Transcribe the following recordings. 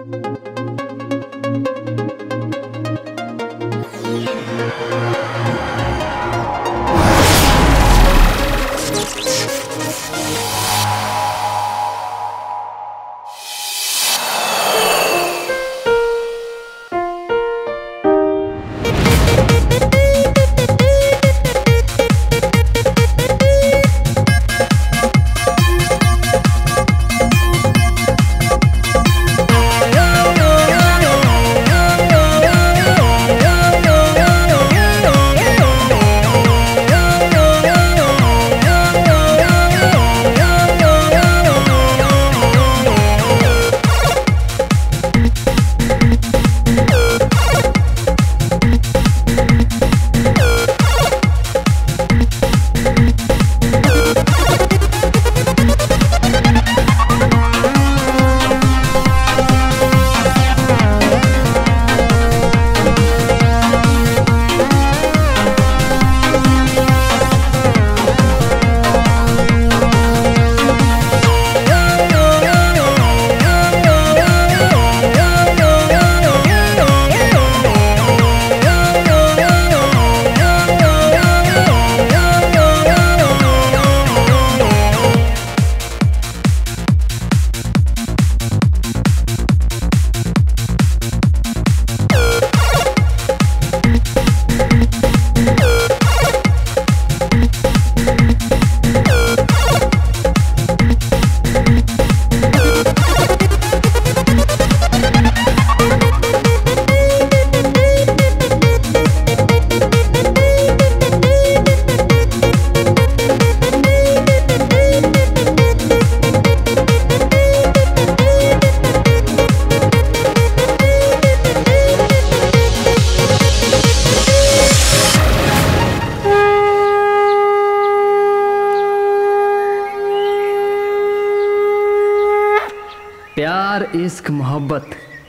प्यार इश्क मोहब्बत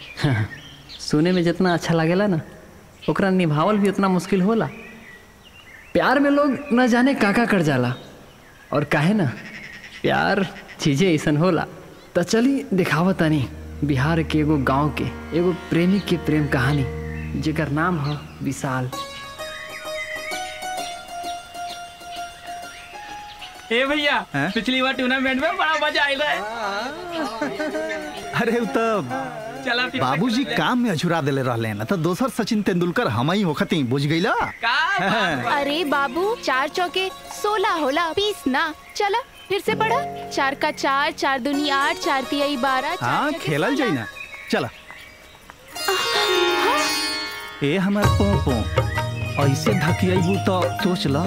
सुने में जितना अच्छा लागेला ना ओकरा निभावल भी उतना मुश्किल होला प्यार में लोग न जाने का का कर जाला और काहे ना प्यार चीजें ऐसन होला त चली दिखावत तनी बिहार के एगो गांव के एगो प्रेमी के प्रेम कहानी जेकर नाम है विशाल ए भैया हैं? पिछली बार टूर्नामेंट में बड़ा मजा आयल रहे अरे उ तो चला फिर से बाबूजी खेलते काम में अझुरा देले रहले न तो दोसर सचिन तेंदुलकर हम ही होखती बुझ गईला हैं। का बात बा? अरे बाबू चार चौके सोलह होला बीस ना चला फिर से पढ़ा चार का चार चार दूनी आठ चार तिहाई बारह चार हाँ छक्के खेलल जाई सोलह। ना चला ए हमार पो पो ऐसे धकियाबू तो सोच ल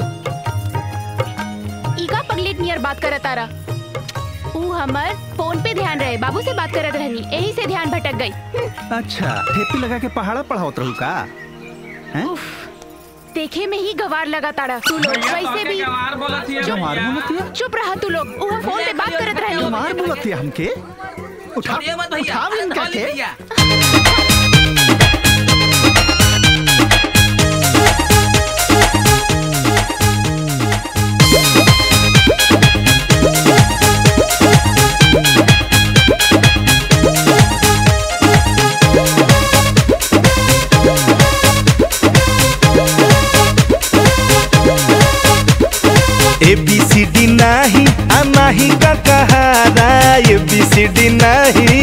ईका पगलेट नियर बात करत तारा ऊ हमर फोन पे ध्यान रहे बाबू से बात करत रहनी यही से ध्यान भटक गई अच्छा ठेपी लगा के पहाड़ा पढ़ावत रहू का हैं देखे में ही गवार लगा तारा तू लोग भैया, वैसे तोहके भी गंवार बोलत हिय गंवार भैया। बोलत हिय? चुप रहा तू लोग ऊ हम फोन पे बात करत रहनी हमार बोलत है हमके उठा छोड़िए मत भैया उठाव इनका धोली के भैया ए बी सी डी नाही आ नाही का कहारा ए बी सी डी नाही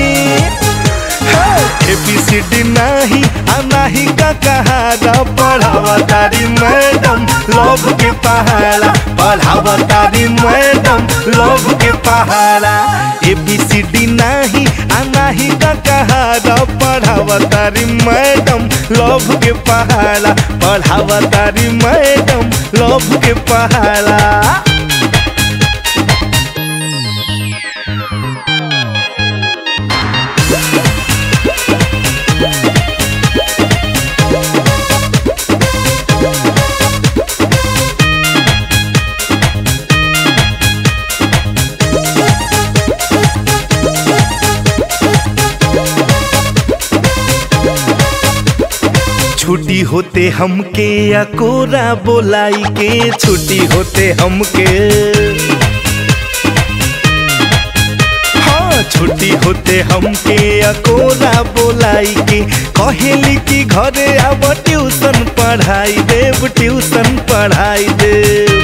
ए बी सी डी नाही आ नाही का कहारा पढ़ावा तारी मैडम लव के पहाड़ा पढ़ावा तारी मैडम लव के पहाड़ा ए बी सी डी नाही आ नाही का कहारा पढ़ावा तारी मैडम लव के पहाड़ा पढ़ावा तारी मैडम लव के पहाड़ा छुट्टी होते हमके या कोरा बोलाई के छुट्टी होते हमके हाँ छुट्टी होते हमके अकोरा बोलाई के कहेली कि घरे आब ट्यूशन पढ़ाई देव ट्यूशन पढ़ाई देव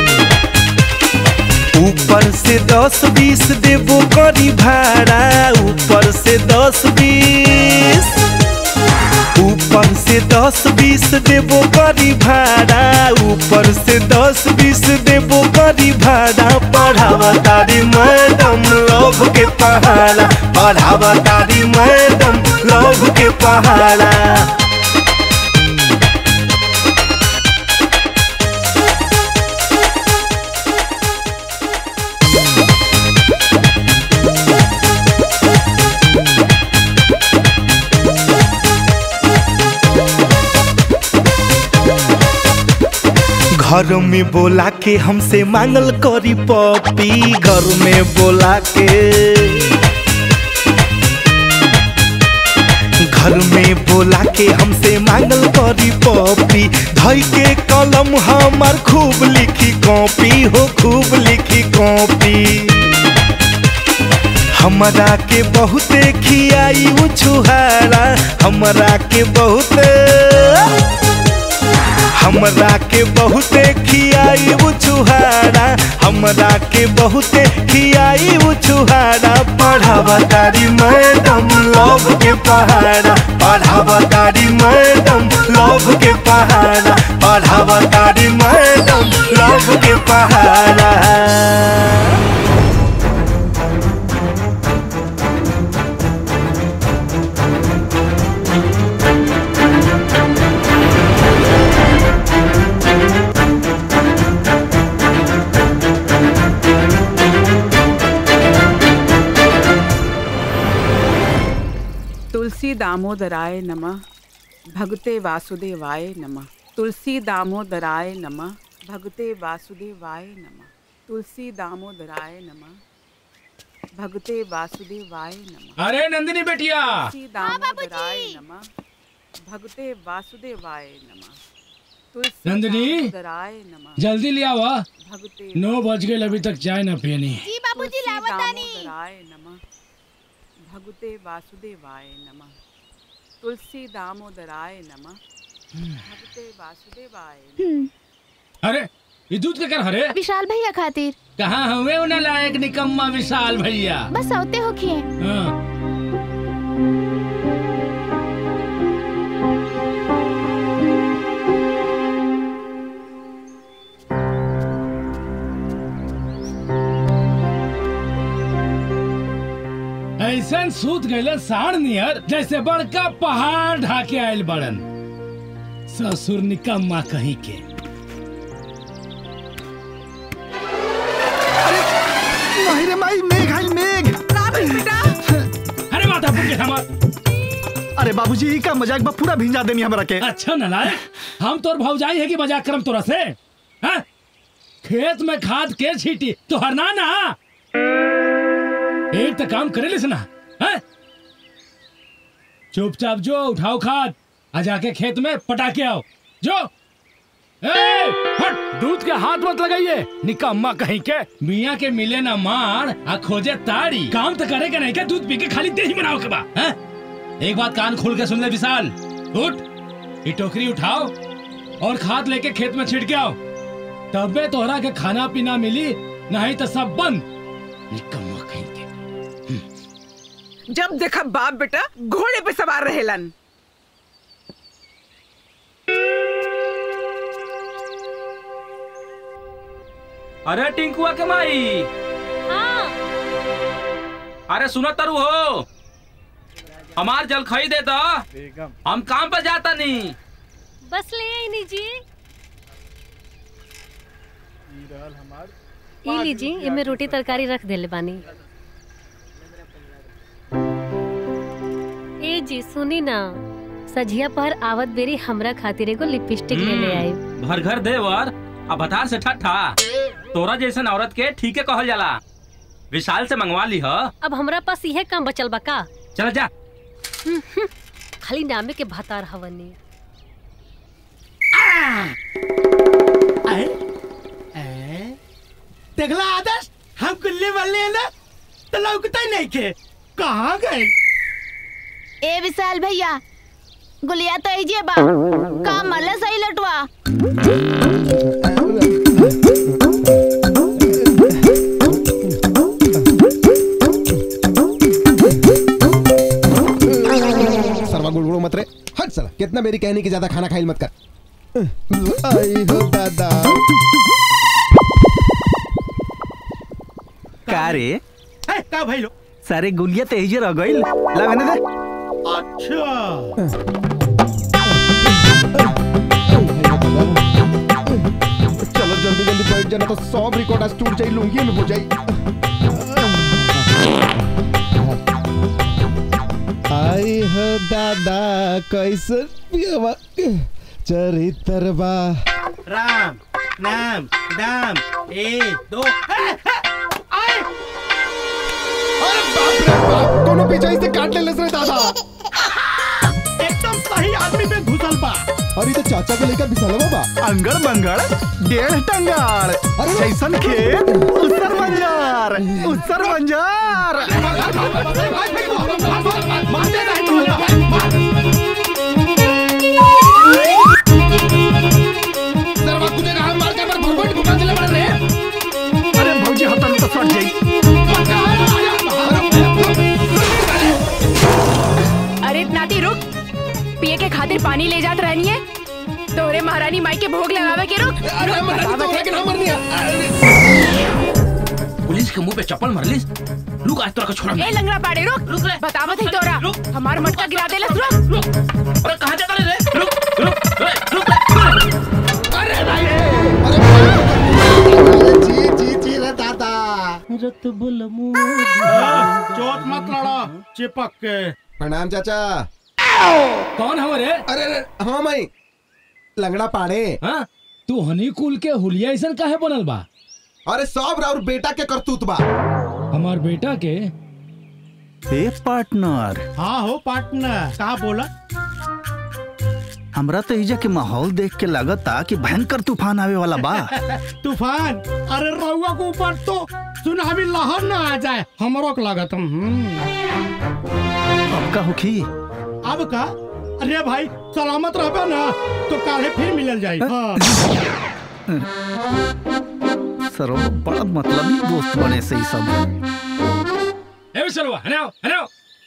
ऊपर से दस बीस देबो करी भाड़ा ऊपर से दस बीस ऊपर से दस बीस देबो करी भाड़ा ऊपर से दस बीस देबो करी भाड़ा पढ़ावा तारी मैडम लव के पहाड़ा पढ़ावा तारी मैडम लव के पहाड़ा घर में बोला के हमसे मांगल करी पपी घर में बोला के घर में बोला के हमसे मांगल करी पपी धई के कलम हमार खूब लिखी कॉपी हो खूब लिखी कॉपी हमरा के बहुते खियाई उ छुहारा हमरा के बहुते हमरा के बहुते खियाई उ छुहारा हमरा के बहुते खियाई उ छुहारा पढ़ावा तारी मैडम लव के पहाड़ा पढ़ावा तारी मैडम लव के पहाड़ा पढ़ावा तारी मैडम लव के पहाड़ा तुलसी दामोदराय नमः भगते वासुदेवाय नमः तुलसी दामोदराय नमः भगते वासुदेवाय नमः तुलसी दामोदराय नमः भगते वासुदेवाय नमः अरे नंदिनी बेटिया तुलसी दामोदराय नमः भगते वासुदेवाय नमः तुलसी नंदिनी? दामोदराय नमः जल्दी ले आवा भगते नौ बज गए अभी तक चाय ना पियनी जी बाबूजी तुलसी लावतानी दामोदराय नमः भगते वासुदेवाय नमः तुलसी दामोदराय नमः भगते वासुदेवाय नमः। अरे ये दूध के कर हरे विशाल भैया खातिर कहाँ हमें उन्हें लायक निकम्मा विशाल भैया बस औते हो खिए हाँ। ऐसन सूत गए साढ़ नियर जैसे बड़का पहाड़ ढाके आयल बड़न ससुर निकम्मा कहीं के नहीं रे माई मेघ आई मेघ अरे माता पुर के हमार अरे बाबूजी ई का मजाक बा पूरा भिंजा देनी हमरा के अच्छा नलायक हम तोर भौजाई है कि मजाक करम तोरा से हैं? खेत में खाद के छीटी तो हरना ना एक तो काम करे लिस ना हैं? चुपचाप जो उठाओ खाद आ जाके खेत में पटा के आओ जो ए, हट दूध के हाथ मत लगाइए निकम्मा कहीं के मियाँ के मिले ना मार आ खोजे ताड़ी काम तो करे के नहीं के दूध पी के खाली दही बनाओ के बा हैं? एक बात कान खोल के सुन ले विशाल उठ ये टोकरी उठाओ और खाद लेके खेत में छिड़के आओ तबे तोहरा के खाना पीना मिली नहीं तो सब बंद निकम्मा कहीं के जब देखा बाप बेटा घोड़े पे सवार रहेलन अरे टिंकुआ के माई अरे सुनो तरु हो हमार जल खई दे दो हम काम पे जाता नहीं बस ले आई नी जी ई लीजी एमे रोटी तरकारी रख देले बानी ए जी सुनी ना सझिया पर आवत बेरी हमरा खातिर एगो लिपस्टिक ले ले आई भर घर देवर अब भतार से ठट्ठा तोरा जैसन औरत के ठीके कहल जाला विशाल से मंगवा ली ह अब हमरा पास इहे काम बचल बा का चल जा खाली नामे के भतार हवनी देखला आदर्श हम कुल्ले वाले हैं ना तो लौकता ही नहीं के कहाँ गए ए विशाल भैया गुलिया तो ऐजे बा का मल्ला सही लटवा सरवा गुड़गुड़ो मत रे हट साला कितना मेरी कहने की ज्यादा खाना खाइल मत कर आई हो दादा का रे है, का भाई लो सारे गुलिया तो एजे रह गइल ला मैंने दे अच्छा चलो जल्दी जल्दी बैठ जाना तो सब रिकॉर्ड आज टूट जाई लूंगी में हो जाई आई हो दादा कैसे पियवा चरित्रवा राम नाम दाम एक दो अरे बाप रे बाप कोनो पीछे से काट ले रे दादा एकदम सही आदमी पे घुसल बा अरे तो चाचा के लेकर बिसलवा बा अंगड़ बंगड़ डेढ़ टंगाड़ जैसन खेत उसर मंजार उसर मंजार सरवा कुछ कहा मार के पर भगवान घुमा दिले बड़े रे अरे भौजी हटन तो सट जाई अरे नाती रुक पिए के खातिर पानी ले जात रहनी है तोरे महारानी माई के भोग लगावे के रुक अरे मर तो लेकिन हमर नहीं पुलिस के मुंह पे चप्पल मरलिस रुक आज तोरा का छोड़ा ए लंगड़ा पाड़े रुक रुक बतावत है तोरा हमार मटका गिरा देलस रुक रुक अरे कहां जाता रे रुक रुक ए, रुक जी जी जी रे दादा चोट मत लड़ो चिपक के प्रणाम चाचा कौन हमारे अरे अरे हाँ मैं लंगड़ा पाड़े हाँ तू हनी कुल के हुलिया ऐसा काहे बनल बा अरे सब और बेटा के करतूत बा हमार बेटा के ए पार्टनर हाँ हो पार्टनर कहा बोला हमरा तो इजा के माहौल देख के लगता कि भयंकर तूफान आवे वाला बा तूफान अरे रउआ के ऊपर तो सुनामी लहर ना आ जाए हमरो के लागत हम्म। अब का होखी अब का अरे भाई सलामत रहबे ना तो काले फिर मिलल जाई हाँ। सरो बड़ा मतलबी दोस्त बने सही सब ए विसलवा हनाओ हनाओ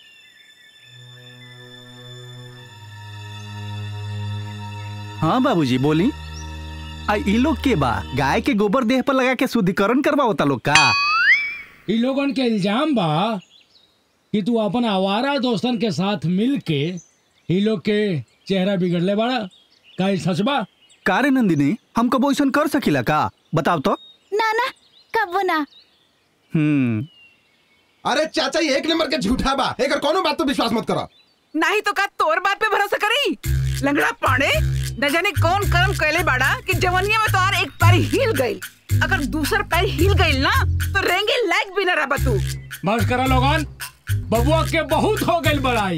हाँ बाबूजी बोली आ ई लोग के बा गाय के गोबर देह पर लगा के शुद्धिकरण करवाओता लोग का इ लोगन के इल्जाम बा कि तू अपन आवारा दोस्तन के साथ मिल के इ लोग के चेहरा बिगड़ले बाड़ा का ई सच बा का रे नंदिनी हम कबो ऐसा कर सकीला का बताओ तो ना ना कब ना हम्म अरे चाचा ये एक नंबर के झूठा बा एक कोनो बात तो विश्वास मत करो नहीं तो का तोर बात पे भरोसा करी लंगड़ा पाड़े न जाने कौन कर्म कैले बाड़ा कि जवनिया में तोहार एक पैर हिल गई अगर दूसर पैर हिल गई ना तो रेंगे लायक भी न रहा तू बस करा लोगन बबुआ के बहुत हो गई बड़ाई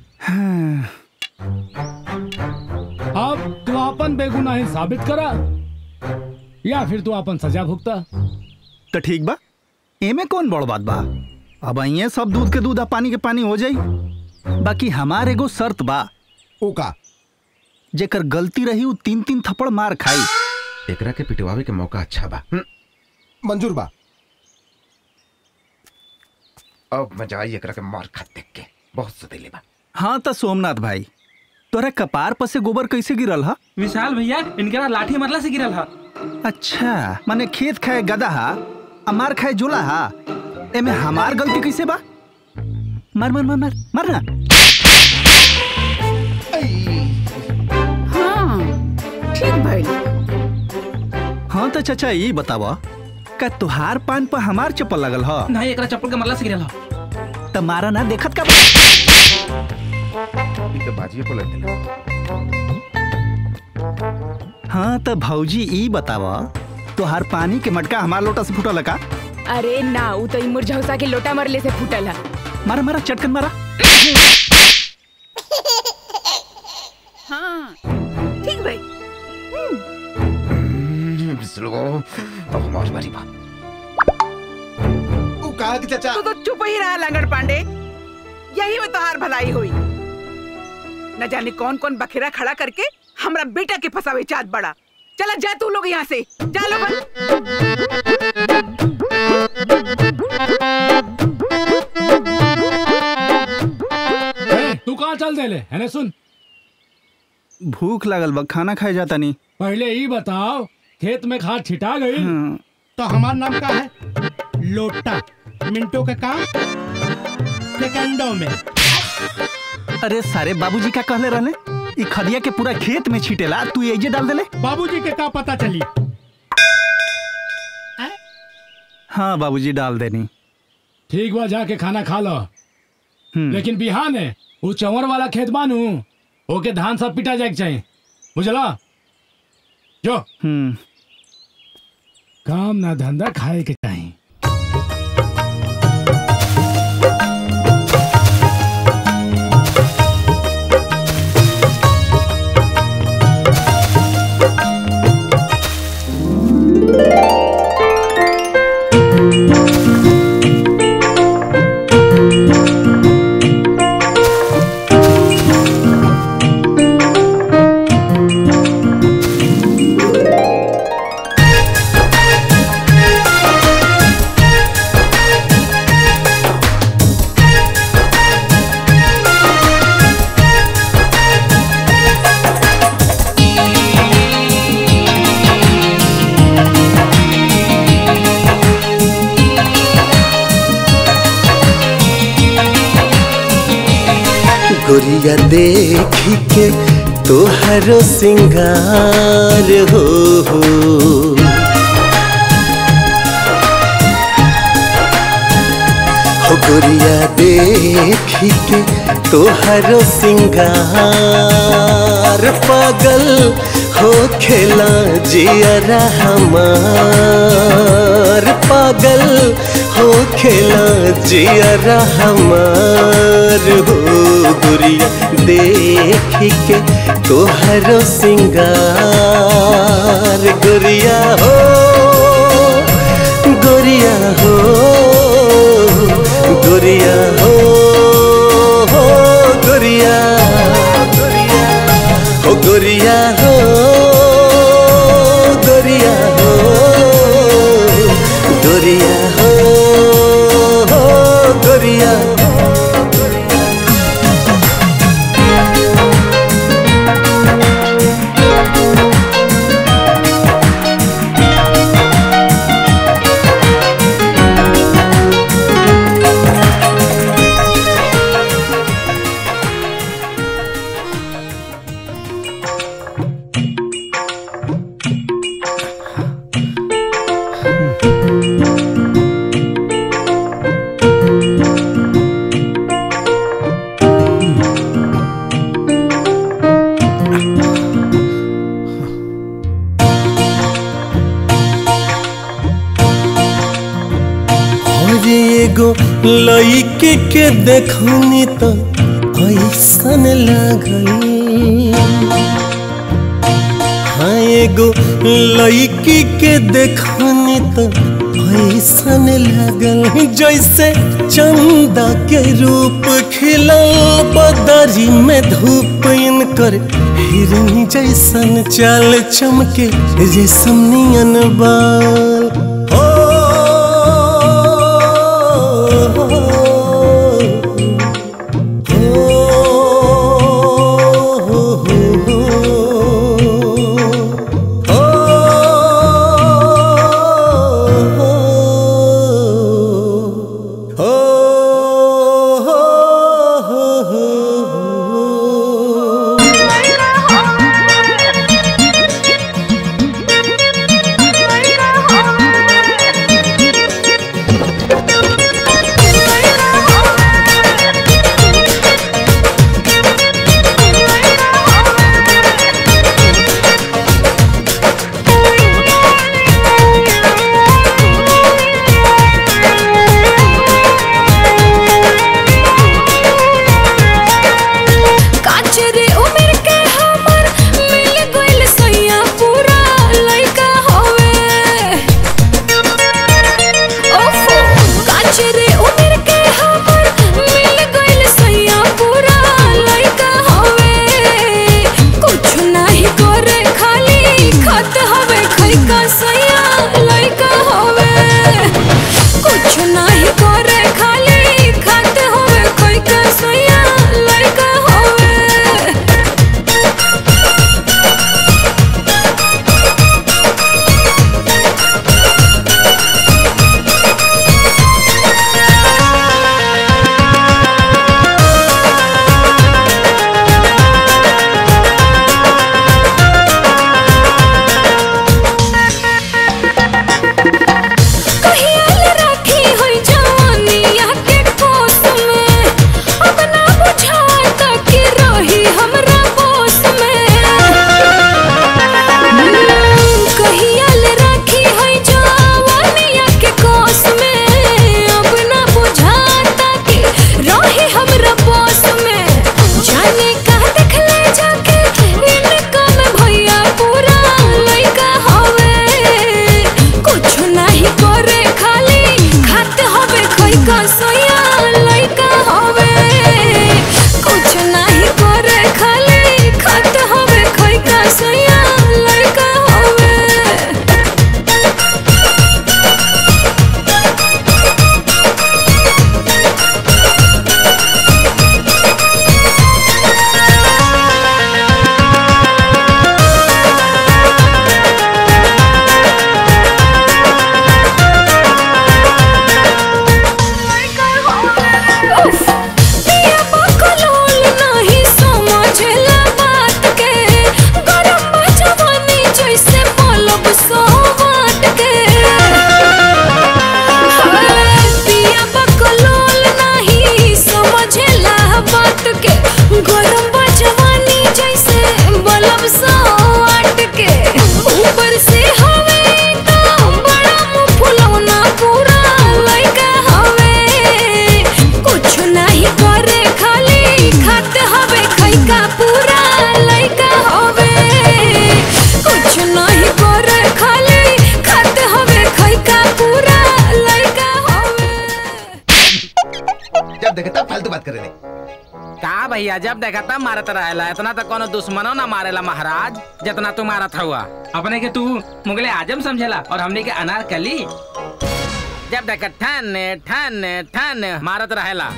अब तू अपन बेगुनाही साबित करा या फिर तू अपन सजा भुगता तो ठीक बा एमे कौन बड़ बात बा अब ये सब दूध के दूध आ पानी के पानी हो जाई बाकी हमार एगो शर्त बा ओका जेकर गलती रही उ तीन तीन थप्पड़ मार खाई एकरा के पिटवावे के मौका अच्छा बा मंजूर बा अब मजा आई एकरा के मार खा देख के बहुत सतेले बा हाँ तो सोमनाथ भाई तोरा कपार पर से गोबर कैसे गिरल हा विशाल भैया इनके ना लाठी मरला से गिरल हा अच्छा माने खेत खाए गदा हा आ मार खाए जोला हा एमे हमार गलती कैसे बा मार मार मार मार मार ना हाँ ठीक भाई हाँ तो चाचा ये बतावा का तुहार पान पर हमार चप्पल लगल हा नहीं एकरा चप्पल के मरला से गिरल हा तो मारा ना देखत का ई तो बाजिए को लग देला हाँ तो भौजी ई बतावा तुहार पानी के मटका हमार लोटा से फूटल का अरे ना उ तो इमुर झौसा के लोटा मरले से फूटल है मारा मारा चटकन मारा हाँ ठीक भाई बिस्लो अब हमारी बारी बा ओ कहा कि चाचा तू तो चुप ही रहा लंगड़ पांडे यही में तोहार भलाई हुई न जाने कौन कौन बखेरा खड़ा करके हमरा बेटा के फसावे चाहत बड़ा चला जा तू लोग यहाँ से जा लोग ए, तू कहाँ चल देले है ने सुन भूख लागल बा खाना खाए जाता नहीं पहले ही बताओ खेत में खाद छिटा गई तो हमार नाम का है लोटा मिनटों के काम सेकंडों में अरे सारे बाबूजी का कहले रहले ई खदिया के पूरा खेत में छीटेला तू एजे डाल देले बाबूजी के का पता चली हाँ बाबूजी डाल देनी ठीक बा जाके खाना खा लो लेकिन बिहान है वो चंवर वाला खेत बानू ओके धान सब पिटा जाए के चाहिए बुझला जो हम्म काम ना धंधा खाए के चाहिए गोरिया देखी के तोहरो सिंगार हो हो हो गोरिया देखी के तोहरो सिंगार पागल हो खेला जियरा हमार पागल हो खेला जियरा हमार हो गुरिया देख के तोहरो सिंगार गुरिया हो गुरिया हो गुरिया हो हो गुरिया हो गुरिया हो गुरिया हो गुरिया हो हो गुरिया और एगो लइके के देखनी तो ऐसन लागल हाँ एगो लइकी के देखनी तो ऐसन लागल जैसे चंदा के रूप खिलल बदरी में धूप इनकर हिरनी जैसन चाल चमके रेशम नियन बाल Oh गरम बा जवानी जैसे बलब सौ आट के ऊपर से हवे तो बड़ा मुंह फुलौना पूरा लइका हवे कुछ नहीं करे खाली खाते हवे खैका पूरा लइका हवे कुछ नहीं करे खाली खाते हवे खैका पूरा लइका हवे जब देखे तब फालतू बात करे का भैया जब देखा तब मारत रहेला इतना तो कोनो दुश्मनो ना मारेला महाराज जितना तू मारत हुआ अपने के तू मुगले आजम समझेला और हमने के अनारकली जब देखा ठन ठन ठन मारत रहेला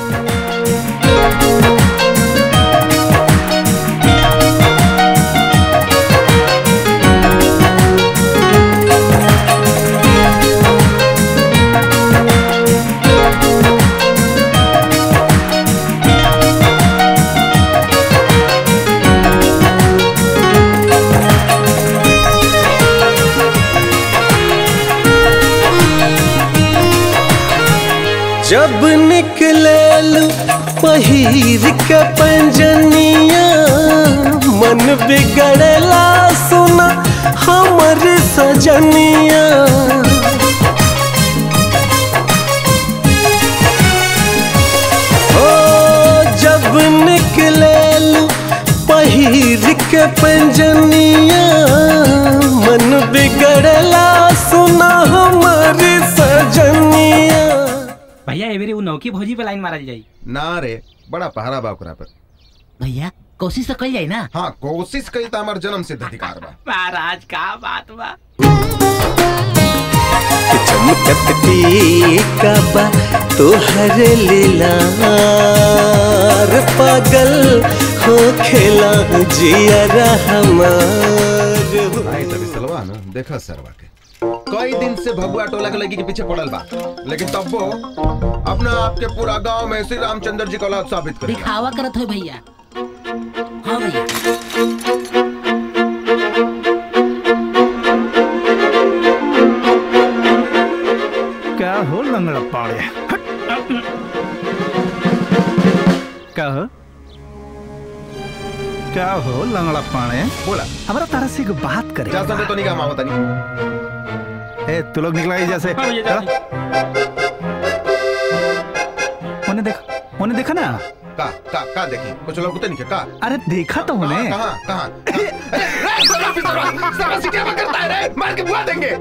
जब निकले पहिर के पंजनिया मन बिगड़ेला सुना हमर सजनिया ओ जब निकले पहिर के पंजनिया मन बिगड़ेला सुना हमर सजनिया भैया एवेरे वो नौकी भौजी पे लाइन मारल जाई ना रे बड़ा पहरा बा ओकरा पर भैया कोशिश तो कल जाई ना हाँ कोशिश कई तो हमार जन्म सिद्ध अधिकार बा महाराज का बात बा चमकत टीका बा तोहर लीलार पागल हो खेला जिया हमार आई तभी सलवा ना देखा सरवा के कई दिन से भगुआ टोला के लड़की के पीछे पड़ल बा लेकिन तब वो अपना आपके पूरा गांव में श्री रामचंद्र जी का औलाद साबित कर दिखावा करत हो भैया हाँ भैया क्या हो लंगड़ा पाड़े क्या हो क्या हो लंगड़ा पाड़े बोला हमारा तारा से एक बात करे जा सकते तो नहीं काम आवता नहीं ए तू लोग निकला ही जैसे हाँ भैया, चलो। उन्हें देखा उन्हें देखा ना का का का देखी कुछ लोग तो नहीं का अरे देखा तो उन्हें कहाँ कहाँ अरे, रे, सरवा भी सरवा, सरवा सीटियाँ में करता है रे, मार के बुला देंगे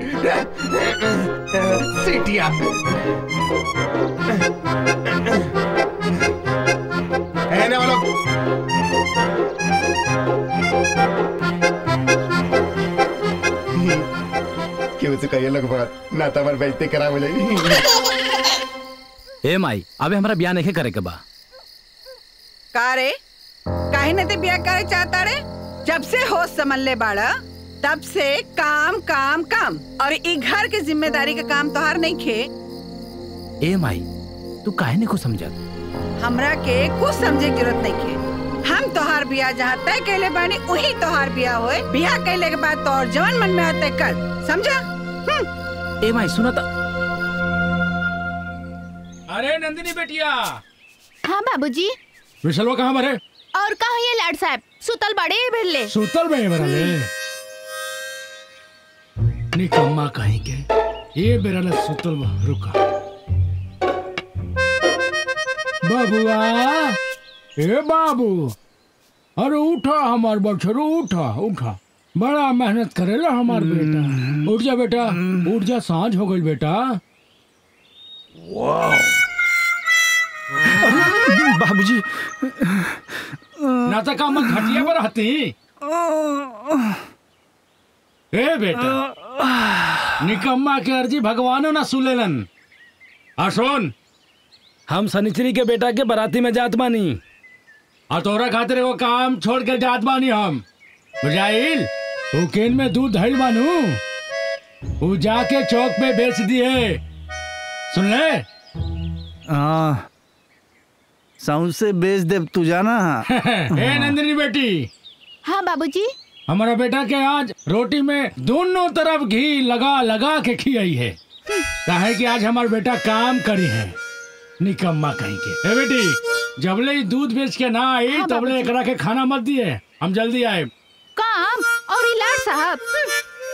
सीटियाँ रहने वालों क्यों से कहिए लोग बात ना तो हमारे बेइज्जती करा मुझे ए माई अबे हमरा ब्याह नहीं करे के बा का रे काहे न ते ब्याह करे चाहता रे जब से होश समझ ले बाड़ा तब से काम काम काम और ई घर के जिम्मेदारी के काम तोहार नहीं खे ए माई तू काहे नहीं को समझत हमरा के कुछ समझे की जरूरत नहीं खे हम तोहार बियाह जहाँ तय कैले बानी वही तोहार बियाह होए बियाह कैले के बाद तोहर जवन मन में आते कर समझा हम्म ए माई सुना ता अरे नंदिनी बेटिया हाँ बाबूजी विशलवा कहाँ मरे और कहा ये लाड साहब सुतल बड़े बिरले सुतल में बरले निकम्मा कहीं के ये बेरले सुतल बा रुका बाबुआ ए बाबू अरे उठा हमार बछरू उठा उठा बड़ा मेहनत करेला हमार बेटा उठ जा बेटा उठ जा सांझ हो गई बेटा बाबूजी ना तो काम घटिया पर हती ए बेटा निकम्मा के अर्जी भगवानो ना सुलेलन आ सुन हम सनिचरी के बेटा के बराती में जात बानी आ तोरा खातिर एगो काम छोड़ के जात बानी हम बुझाइल ऊ केन में दूध धइल बानू ऊ जाके चौक पे बेच दिए सुन ले हाँ साउंड से बेच दे तू जाना ए नंदिनी बेटी हाँ बाबूजी हमारा बेटा के आज रोटी में दोनों तरफ घी लगा लगा के खियाई है काहे कि आज हमारा बेटा काम करी है निकम्मा कहीं के ए बेटी जबले ही दूध बेच के ना आई हाँ, तबले बाबूजी। एकरा के खाना मत दिए हम जल्दी आए काम और ये लाड साहब हम्म।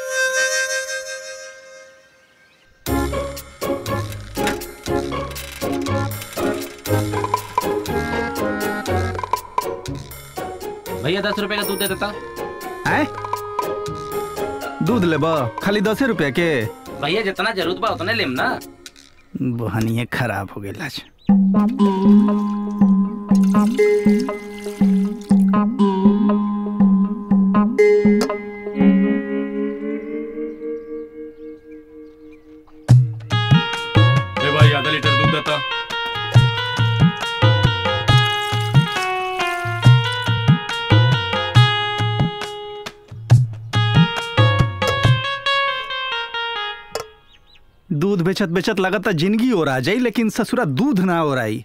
भैया दस रुपए का दूध दे देता आए दूध लेब खाली दसे रुपया के भैया जितना जरूरत बा उतने लेम ना बहनिए खराब हो गई आज ए भाई आधा लीटर दूध देता दूध बेचत बेचत लगता जिंदगी और आ जाई लेकिन ससुरा दूध ना और आई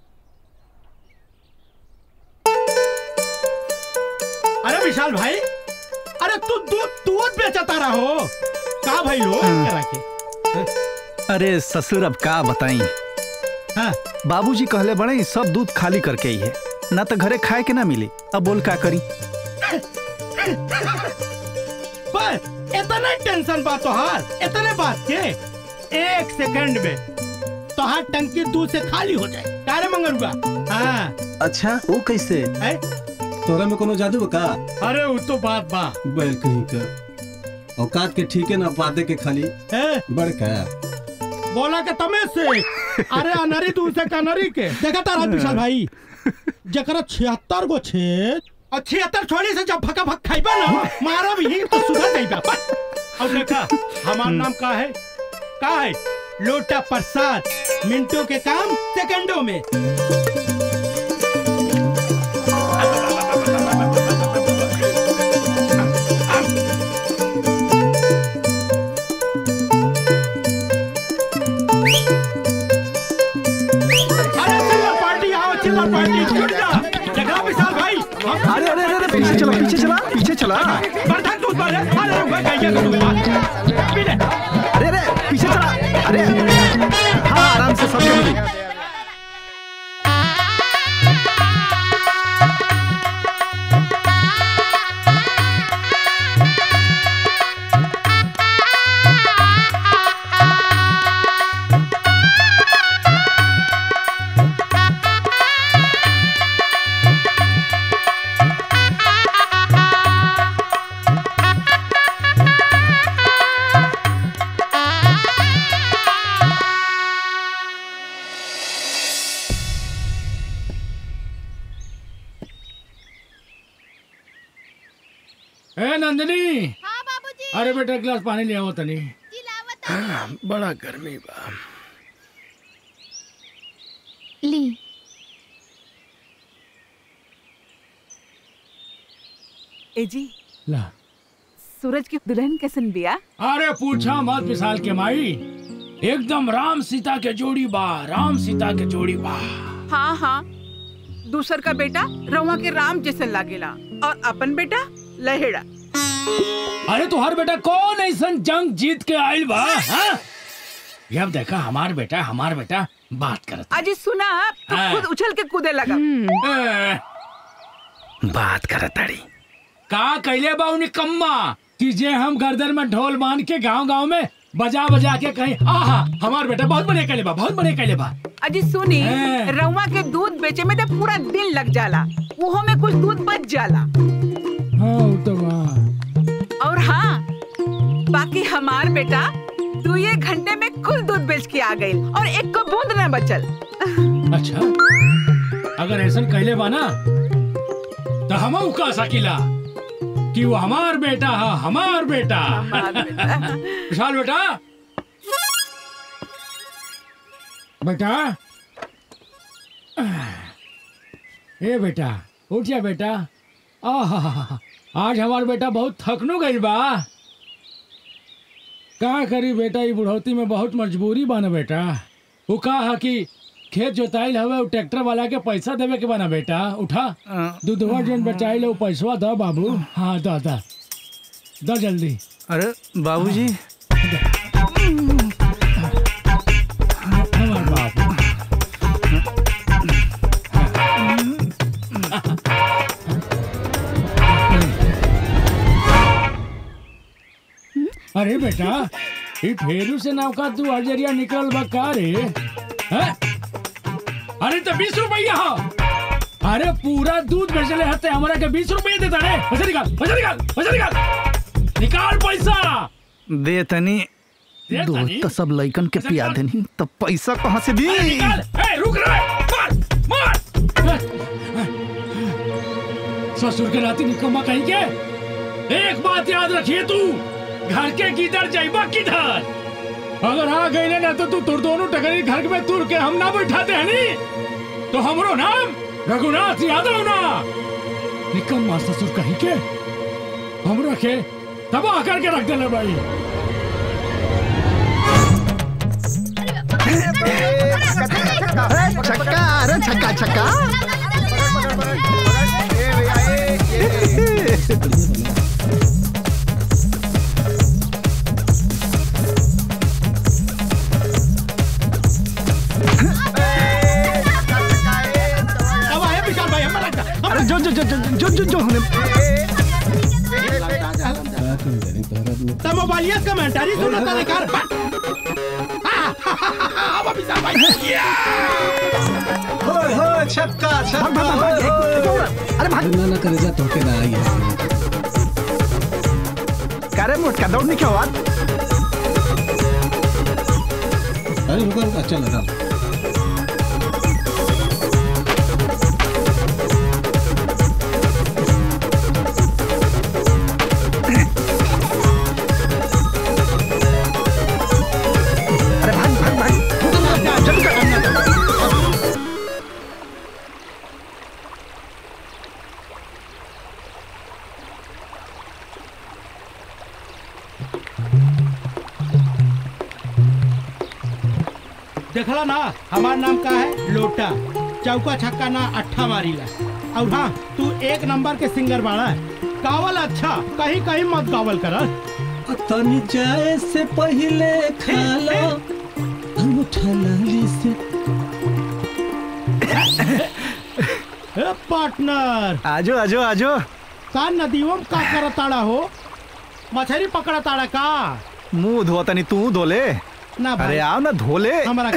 अरे विशाल भाई अरे तू दूध दूध बेचता रहो का भाई लो करा के अरे ससुर अब का बताई बाबूजी कहले बड़े सब दूध खाली करके ही है ना तो घरे खाए के ना मिली अब बोल का करी बस इतना टेंशन बा तोहार इतने बात के एक सेकंड में तोहार टंकी दूध से खाली हो जाए कारे मंगरुआ हाँ अच्छा वो कैसे है तोरा में कोनो जादू बा का अरे वो तो बात बा बैल कहीं का औकात के ठीक है ना पाते के खाली है बड़का बोला के तमे से अरे अनरी दूध से कनरी के देखा तारा विशाल भाई जकरा छिहत्तर गो छेद और छिहत्तर छोड़ी से जब फका फक खाइबा ना मारा भी तो सुधर जाइबा बस और देखा हमार नाम का है का है लोटा प्रसाद मिनटों के काम सेकंडों में अरे चिल्लर पार्टी आओ चिल्लर पार्टी छूट जा देखा विशाल भाई हम- अरे अरे अरे पीछे चला पीछे चला पीछे चला बर्दाश्त दूध पर है। अरे रुक गई क्या करूँगा पी ले अरे अरे पीछे चला अरे हाँ आराम से सबके मिली ए नंदिनी अरे बेटा एक गिलास पानी ले आओ तनी बड़ा गर्मी बा ली ए जी ला सूरज की दुल्हन कैसन बिया अरे पूछा मत विशाल के माई एकदम राम सीता के जोड़ी बा राम सीता के जोड़ी बा हाँ हाँ दूसर का बेटा रवा के राम जैसे लागेला और अपन बेटा लहेड़ा अरे तुहार बेटा कौन ऐसा जंग जीत के आयल बा हाँ? ये अब देखा हमार बेटा हमार बेटा बात करत अजी सुना तो हाँ। खुद उछल के कूदे लगा ए, बात करत ताड़ी का कैले बा उन्हें कम्मा कि जे हम गर्दन में ढोल बांध के गांव गांव में बजा बजा के कहीं आहा हमार बेटा बहुत बड़े कैले बा बहुत बड़े कैले बा अजी सुनी हाँ। रवा के दूध बेचे में तो पूरा दिन लग जाला उहो में कुछ दूध बच जाला हाँ वो तो बा और हाँ बाकी हमार बेटा तू ये घंटे में कुल दूध बेच के आ गई और एक को बूंद न बचल अच्छा अगर ऐसा कैले बा ना तो हम कह सकीला कि वो हमार बेटा है हमार बेटा विशाल बेटा बेटा ए बेटा उठ जा बेटा आहा आज हमार बेटा बहुत थकनु गई बा का करी बेटा ये बुढ़ौती में बहुत मजबूरी बा ना बेटा वो कहा कि खेत जोताइल हवे उ ट्रैक्टर वाला के पैसा देवे के बना बेटा उठा दूधवा जन बचाइल उ पैसवा द बाबू हाँ द द द जल्दी अरे बाबूजी हमार बाबू अरे बेटा ये फेरू से नौका तू अजरिया निकल बा का रे हैं? अरे तो बीस रुपया हो अरे पूरा दूध बेचले हते हमरा के बीस रुपये देता रे पैसा निकाल पैसा निकाल पैसा निकाल निकाल पैसा दे तनी दे दूध तनी? तो सब लइकन के पिया देनी तो पैसा कहाँ से दी अरे निकाल ए रुक रे मार मार ससुर के नाती निकम्मा कहीं के एक बात याद रखिए तू घर के किधर जाइबा किधर अगर आ गई ना तो तू तुर दोनों टकरी घर में तुर के हम ना बैठाते हैं नी तो हमरो नाम रघुनाथ यादव ना निकम्मा ससुर कहीं के हमरा के तबाह करके रख देले भाई छक्का अरे छक्का छक्का अब आया विशाल भाई हमारा अरे जो जो जो जो जो जो जो हमने तब मोबाइलिया कमेंटरी सुनो तो निकाल अब विशाल भाई होय होय छक्का छक्का होय होय अरे भाग ना ना करे जा तो के ना आई है करे मोटका दौड़ने क्या हुआ अरे रुको रुको अच्छा लगा अरे भाग भाग भाग जल्दी कर देखला ना हमार नाम का है लोटा चौका छक्का ना अट्ठा मारीला और हाँ तू एक नंबर के सिंगर बाड़ा गावल अच्छा कहीं कहीं मत गावल कर तनी जाए से पहले खा लो अंगूठा लाली से पार्टनर आजो आजो आजो का नदियों में का करताड़ा हो मछली पकड़ताड़ा का मुंह धो तनी तू धोले ना भाई अरे आओ ना धोले हमारा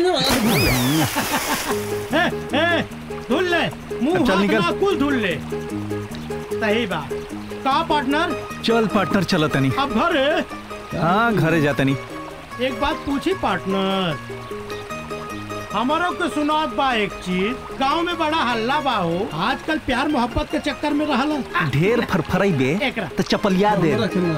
ए, ए, धुल ले मुंह चल हाथ निकल। ना कुल धुल ले सही बात का पार्टनर चल पार्टनर चलो तनी अब घर हाँ घरे जा तनी एक बात पूछी पार्टनर हमारो के सुनात बा एक चीज गांव में बड़ा हल्ला बा हो आजकल प्यार मोहब्बत के चक्कर में रहला ढेर फरफराई बे एकरा। तो चपलिया दे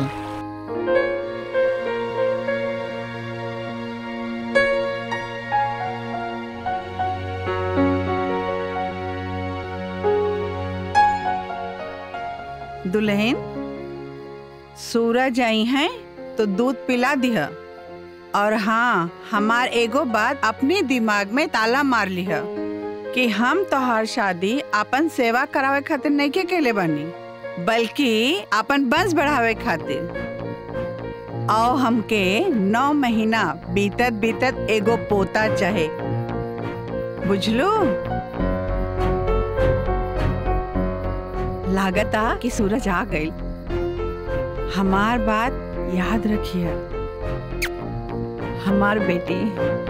दुल्हन सूरज आई हैं तो दूध पिला दिह और हाँ हमार एगो बात अपने दिमाग में ताला मार लिह कि हम तोहार शादी अपन सेवा करावे खातिर नहीं के केले बानी बल्कि अपन वंश बढ़ावे खातिर आओ हमके नौ महीना बीतत बीतत एगो पोता चाहे बुझलू लागता कि सूरज आ गई हमार बात याद रखिए हमार बेटी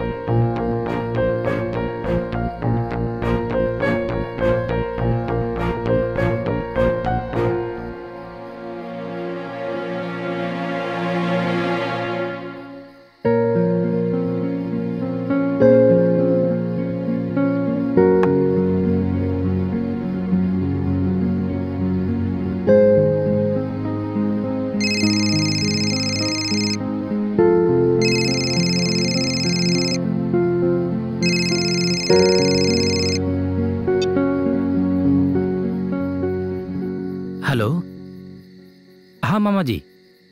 हेलो हाँ मामा जी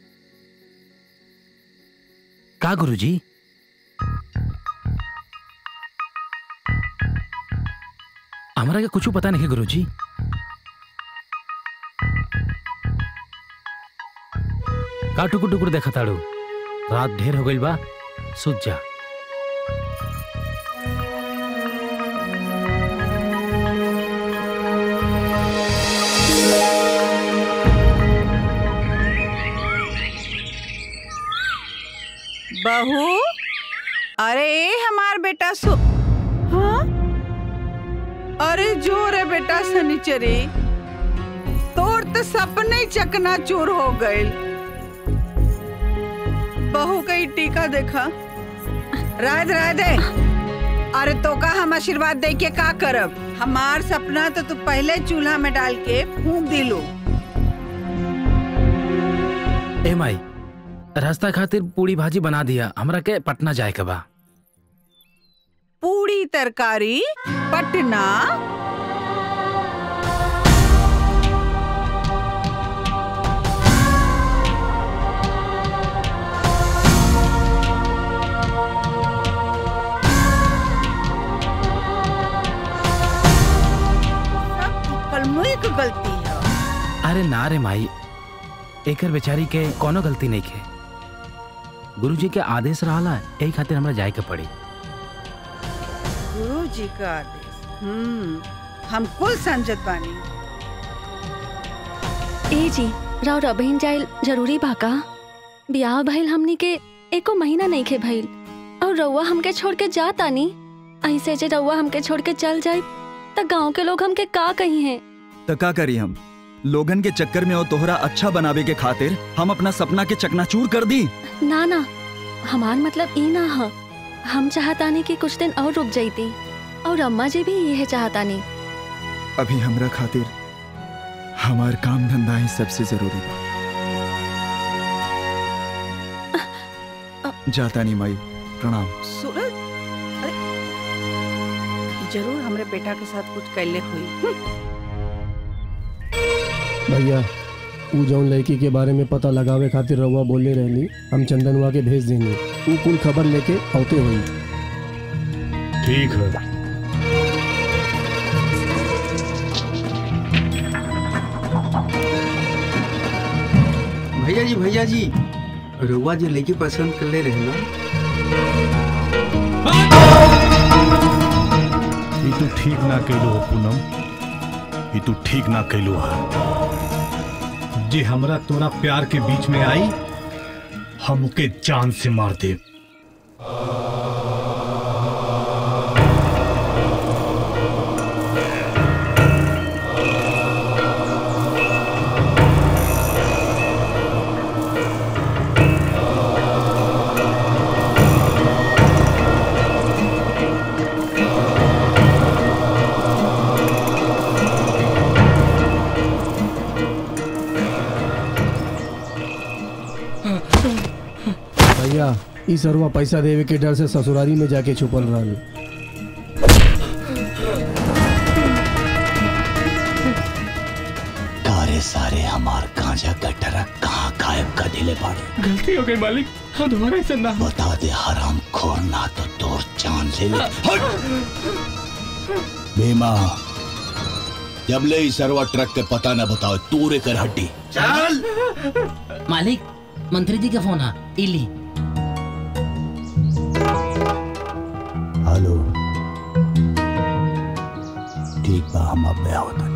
का गुरुजी हमरा के कुछ पता नहीं है गुरुजी का टुकुर टुकुर देखा ताड़ू रात ढेर हो गइल बा सुत जा बहू अरे ए हमार बेटा सो हाँ अरे जो रे बेटा सनीचरी तोर तो सपने चकना चूर हो गए बहू का ही टीका देखा राध राधे अरे तो का हम आशीर्वाद दे के का करब हमार सपना तो तू पहले चूल्हा में डाल के फूंक दिलो ए माई रास्ता खातिर पूरी भाजी बना दिया हमरा के पटना जाए के बा पूरी तरकारी पटना सब कलमुई की गलती है अरे ना रे माई एकर बेचारी के कोनो गलती नहीं खे गुरुजी के आदेश रहला यही खातिर हमरा जाए के पड़ी गुरु जी का आदेश हम्म हम कुल समझत बानी ए जी राव रबहिन जाइल जरूरी बा का बियाह भइल हमनी के एको महीना नहीं खे भइल और रउआ हमके छोड़ के जा तानी ऐसे जे रउआ हमके छोड़ के चल जाए त गांव के लोग हमके का कही हैं तो का करी हम लोगन के चक्कर में और तोहरा अच्छा बनावे के खातिर हम अपना सपना के चकनाचूर कर दी ना ना हमार मतलब ई ना ह हम चाहतानी कि कुछ दिन और रुक जाइती और अम्मा जी भी यह चाहतानी अभी हमरा खातिर हमार काम धंधा ही सबसे जरूरी बा जाता नहीं माई प्रणाम सूरज अरे जरूर हमरे बेटा के साथ कुछ कैले हुई भैया ऊ जौन लड़की के बारे में पता लगावे खातिर रउआ बोले रहली हम चंदनवा के भेज देंगे ऊ कुल खबर लेके औते हुई ठीक है भैया जी भैया जी रुआ जो लड़की पसंद कर ले रहे ना ई तू ठीक ना कैलू हो पूनम ई तू ठीक ना कैलू है जे हमरा तोरा प्यार के बीच में आई हम ओके जान से मार दे भैया ई सरवा पैसा देवे के डर से ससुरारी में जाके छुपल रहल सारे सारे हमार गांजा का ट्रक कहाँ गायब कर दिले बाड़े गलती हो गई मालिक हम दोबारा ऐसा ना बता दे हराम खोर ना तो तोर जान ले ले भीमा जब ले ई सरवा ट्रक के पता न बताओ तूरे कर हड्डी चल मालिक मंत्री जी का फोन है इली हेलो ठीक बा हम अब आओ तनी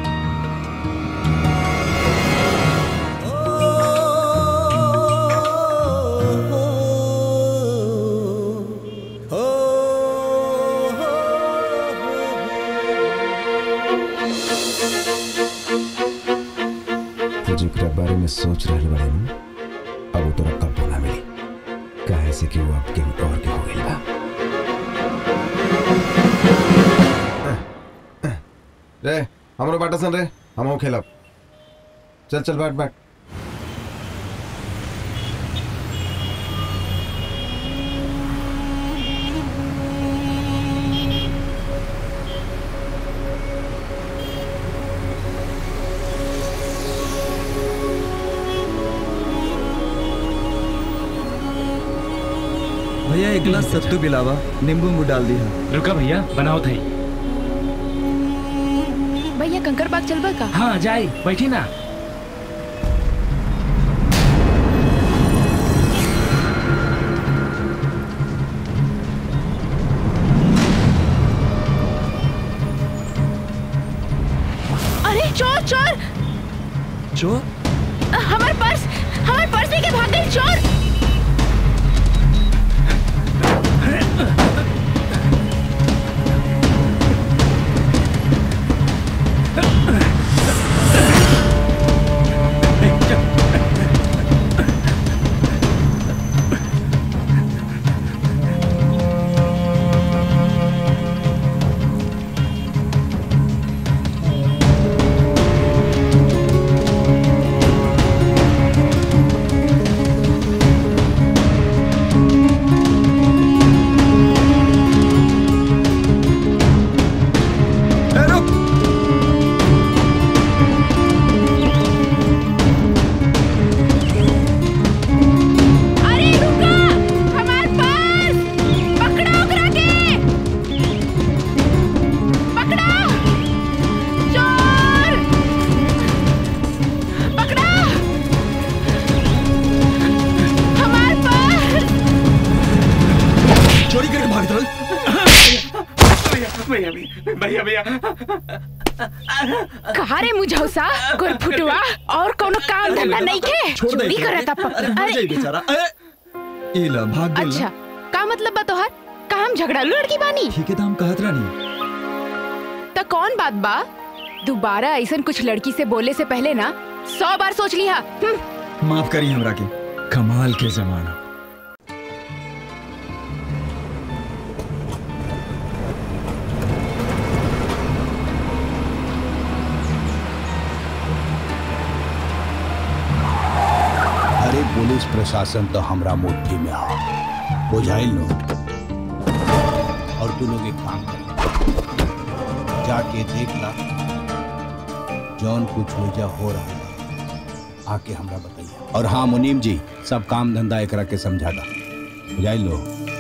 तू जेकरा बारे में सोच रहल बाड़े नु अब वो तोरा कब ना मिली काहे से कि वो अब केहू और के हो गइल बा रे हमरो बाटा सन रे हमहू खेलब चल चल बैठ बैठ भैया एक गिलास सत्तू पिलावा नींबू उम्बू डाल दिया रुका भैया बनाओ थई भैया कंकर बाग चलबा का हाँ जाई बैठी ना अरे चोर चोर चोर हमार पर्स हमार पर्स लेके भाग गई चोर भैया भैया भैया भैया कहा रे मुझौसा गुरफुटवा और कोनो काम धंधा नहीं खे छोड़ दे चोरी इसे। करता अरे मर जाई बेचारा अरे ई ला भाग गेल अच्छा का मतलब बा तोहार का हम झगड़ालू लड़की बानी ठीक है तो हम कहत रानी तो कौन बात बा दोबारा ऐसा कुछ लड़की से बोले से पहले ना सौ बार सोच लिया हम्म, माफ करी हमरा के कमाल के जमाना अरे पुलिस प्रशासन तो हमरा मुट्ठी में आ बुझाइल लो और तू लोग एक काम कर जाके देख ला जौन कुछ हो जा हो रहा बा। आके हमरा बताइए और हाँ मुनीम जी सब काम धंधा एकरा के समझा दा बुझाइल लो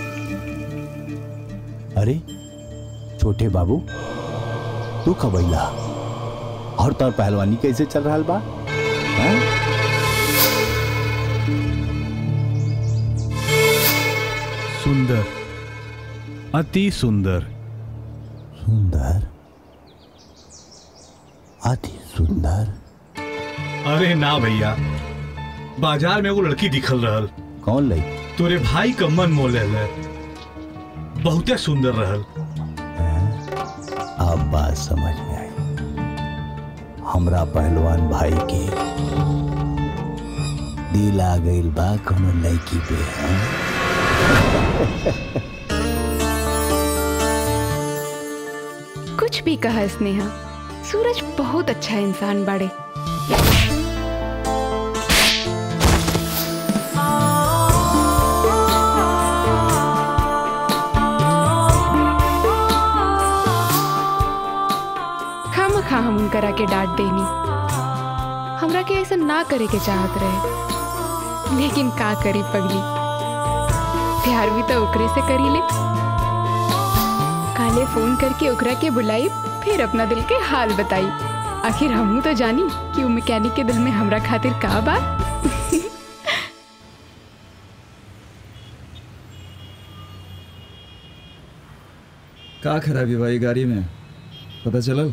अरे छोटे बाबू तू कब अइला और तोर पहलवानी कैसे चल रहा बा हाँ? सुंदर अति सुंदर सुंदर अति सुंदर अरे ना भैया बाजार में वो लड़की दिखल रहल कौन लई तोरे भाई का मन मोले ले बहुते सुंदर रहल अब बात समझ में आई हमरा पहलवान भाई के दिल आ गइल बा कोनो लड़की पे हाँ? कुछ भी कहा स्नेहा सूरज बहुत अच्छा इंसान बाड़े खाम खा हम उनकरा के डांट देनी हमरा के ऐसा ना करे के चाहत रहे लेकिन का करी पगली प्यार भी तो ओकरे से करी ले काले फोन करके ओकरा के बुलाई फिर अपना दिल के हाल बताई आखिर हमू तो जानी कि वो मैकेनिक के दिल में हमरा खातिर का बा का खराबी भाई गाड़ी में पता चलल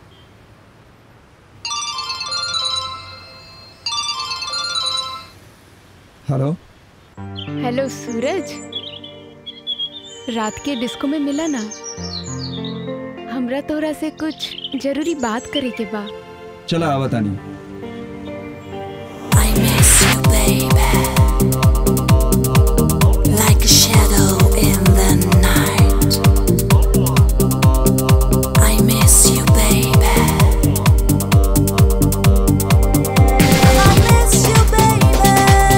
हेलो हेलो सूरज रात के डिस्को में मिला ना हमरा तोरा से कुछ जरूरी बात करे के बा चला आवा तानी Like a shadow in the night. I miss you, baby. I miss you, baby.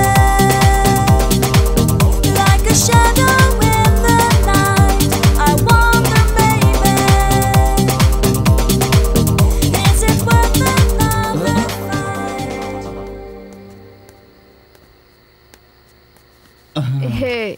Like a shadow in the night. I wonder, baby, is it worth another हे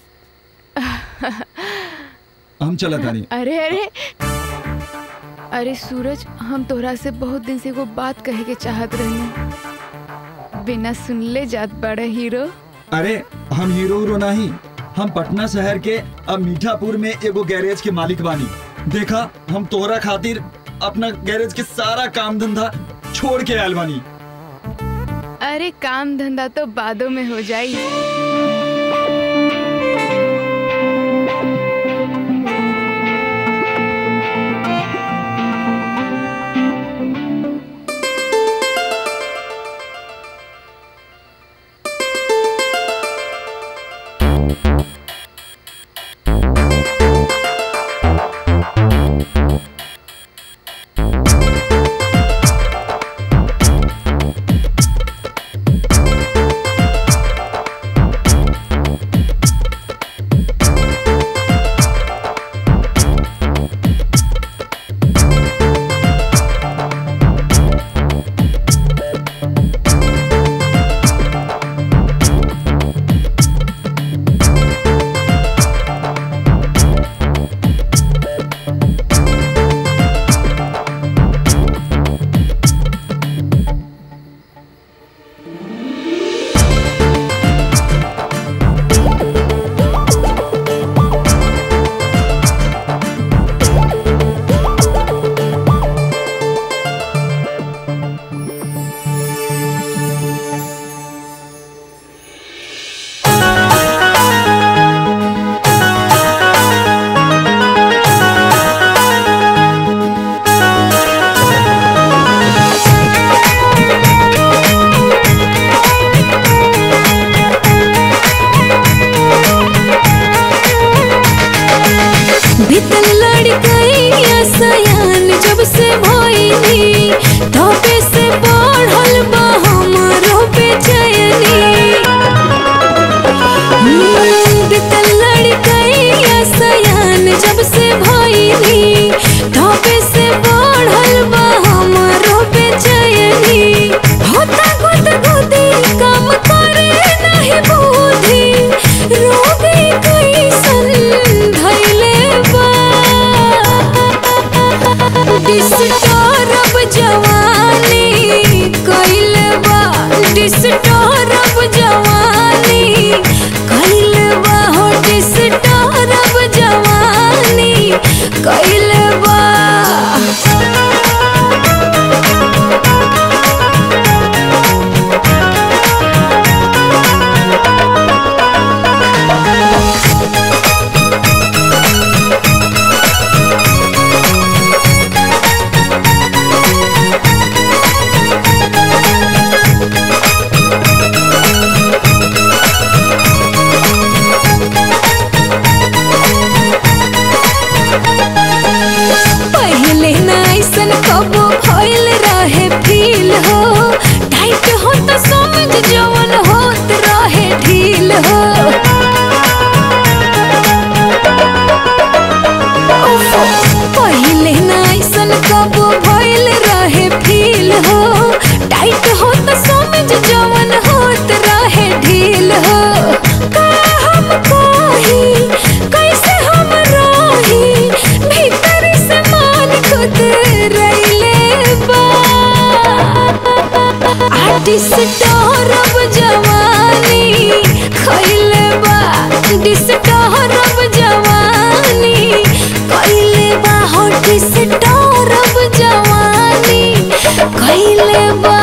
हम चला तानी अरे अरे अरे सूरज हम तोहरा से बहुत दिन से वो बात कहे के चाहत रहनी बिना सुनले जात बड़ा हीरो अरे हम हीरो हीरो नहीं हम पटना शहर के अब मीठापुर में एगो गैरेज के मालिक बानी देखा हम तोहरा खातिर अपना गैरेज के सारा काम धंधा छोड़ के आयल बानी अरे काम धंधा तो बादों में हो जाई डिस्टर्ब जवानी कैल बा हो डिस्टर्ब जवानी कैल बा पहले ना ऐसन कबो भइल रहे फील हो टाइट हो तो समझ जवन होत रहे ढील हो उफ, पहले ना ऐसन कबो भइल रहे फील हो टाइट हो तो समझ जवन होत रहे ढील हो का हम कही कैसे हम रही भीतर से मान खुद रैले बा डिस्टर्ब जवानी खैले बा डिस्टर्ब जवानी कैले बा हो डिस्टर्ब जवानी कैले बा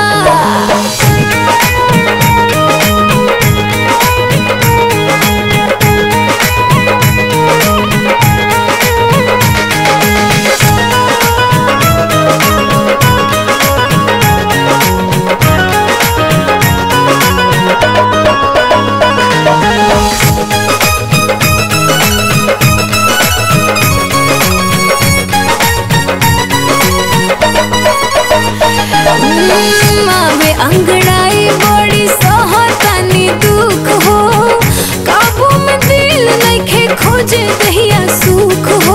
हम्म, आवे अंगड़ाई बड़ी सहतानी दुख हो काबू में दिल नइखे खोजे दहिया सुख हो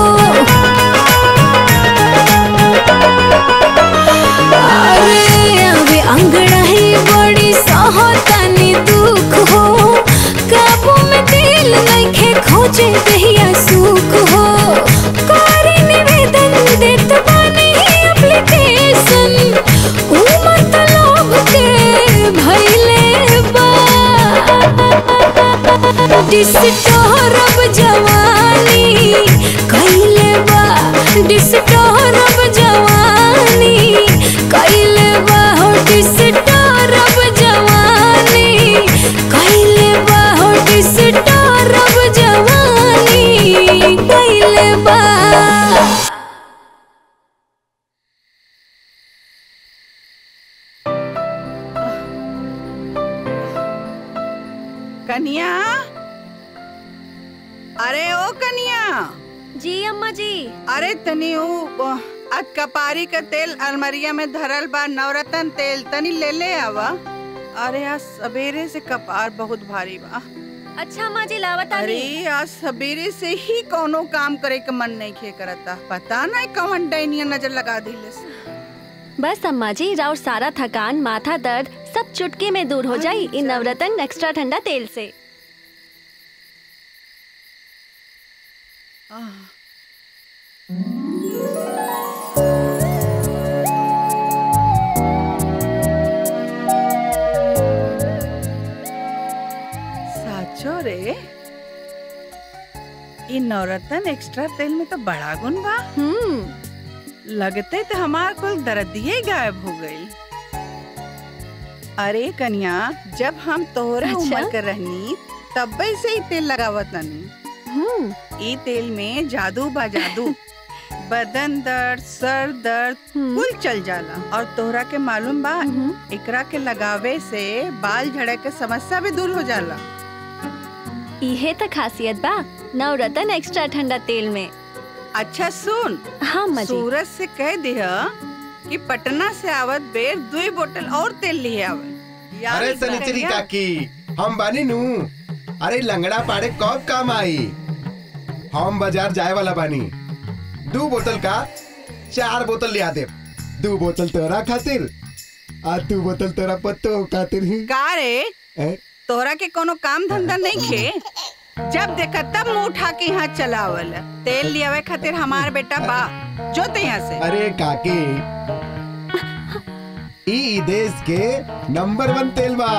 अरे आवे अंगड़ाई बड़ी सहतानी दुख हो काबू में दिल नइखे खोजे दहिया सुख हो कारी निवेदन देत बानी एप्लीकेशन ऊ मतलब के भइले बा डिस्टर्ब जवानी कैले बा डिस्टर्ब जवानी कैले बा हो डिस्टर्ब जवानी कैले बा हो डिस्टर्ब जवानी कैले बा कन्या अरे ओ कन्या जी अम्मा जी अरे तनी ऊ आज कपारी का तेल अलमरिया में धरल बा नवरत्न तेल तनी ले ले आवा अरे आज सवेरे से कपार बहुत भारी बा अच्छा अम्मा जी लावत अरे आज सवेरे से ही कोनो काम करे के मन नहीं खे करता पता नहीं कौन डैनिया नजर लगा दिले से। बस अम्मा जी राउर सारा थकान माथा दर्द सब चुटकी में दूर हो जाई इन नवरत्न एक्स्ट्रा ठंडा तेल से आह, साचो रे इ नवरत्न एक्स्ट्रा तेल में तो बड़ा गुण बा लगते तो हमार कुल दर्दिये गायब हो गई अरे कन्या जब हम तोहरे अच्छा? उम्र के रहनी तब से ही तेल लगावत तनी ई तेल में जादू बा जादू बदन दर्द सर दर्द कुल चल जाला और तोहरा के मालूम बा एकरा के लगावे से बाल झड़े के समस्या भी दूर हो जाला इहे तो खासियत बा नवरत्न एक्स्ट्रा ठंडा तेल में अच्छा सुन हाँ अम्मा जी सूरज से कह दिह कि पटना से आवत बेर दुई बोतल और तेल लिए आवे याद अरे रखिया। सनिचरी काकी हम बानी नू अरे लंगड़ा पाड़े कब काम आई हम बाजार जाए वाला बानी दो बोतल का चार बोतल लिया दे दो बोतल तोरा खातिर आ दो बोतल तोरा पत्तो खातिर ही का रे ए? तोहरा के कोनो काम धंधा नहीं खे जब देखा तब मुंह उठा के यहाँ चलावल तेल लियावे खातिर हमार बेटा बा जो ते यहाँ से अरे काकी ई देश के नंबर वन तेल बा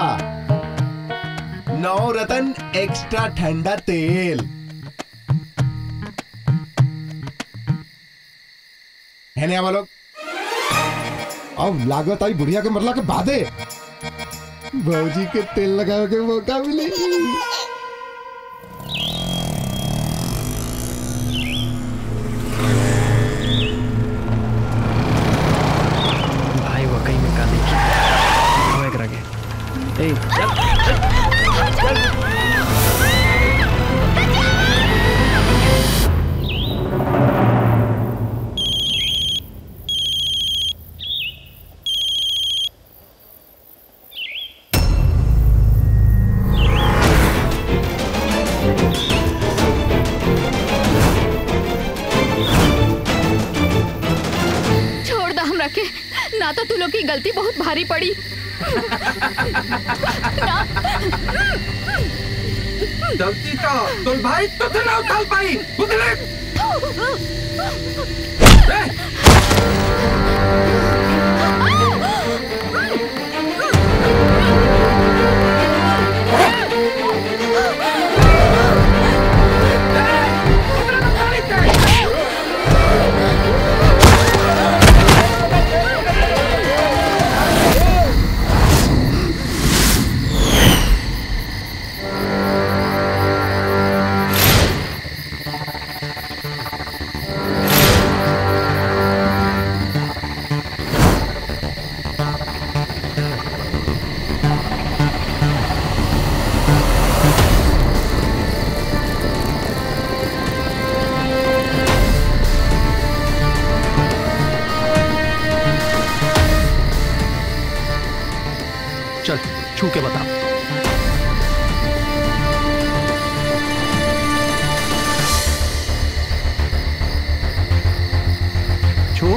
नौ रतन एक्स्ट्रा ठंडा तेल है ना हम लोग अब लागत आई बुढ़िया के मरला के बादे भौजी के तेल लगावे के मौका मिली भाई वो कहीं में का देखी वो एक रगे ए चल चल चल छोड़ दा हमरा के ना तो तू लोग की गलती बहुत भारी पड़ी गलती तो तो भाई तो ना उठा पाई बुदले चल छू के बता छू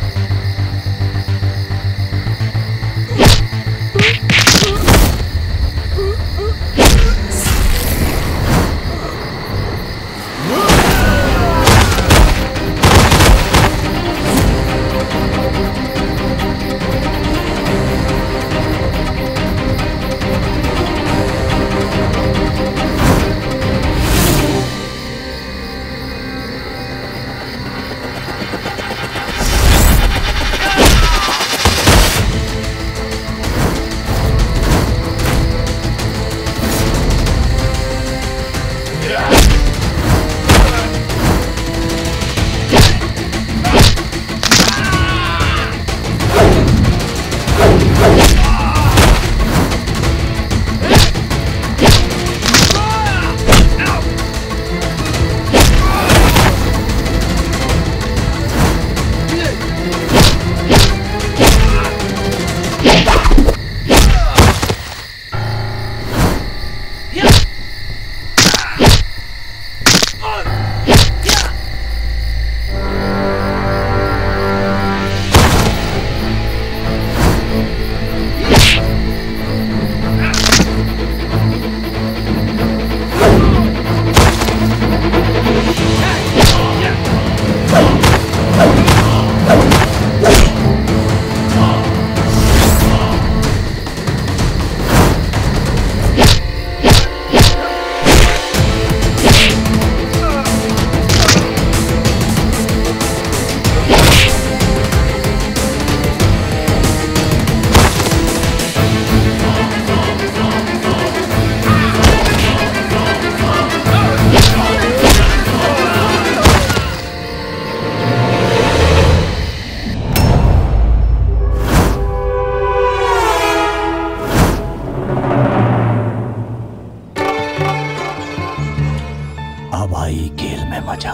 अब आई खेल में मजा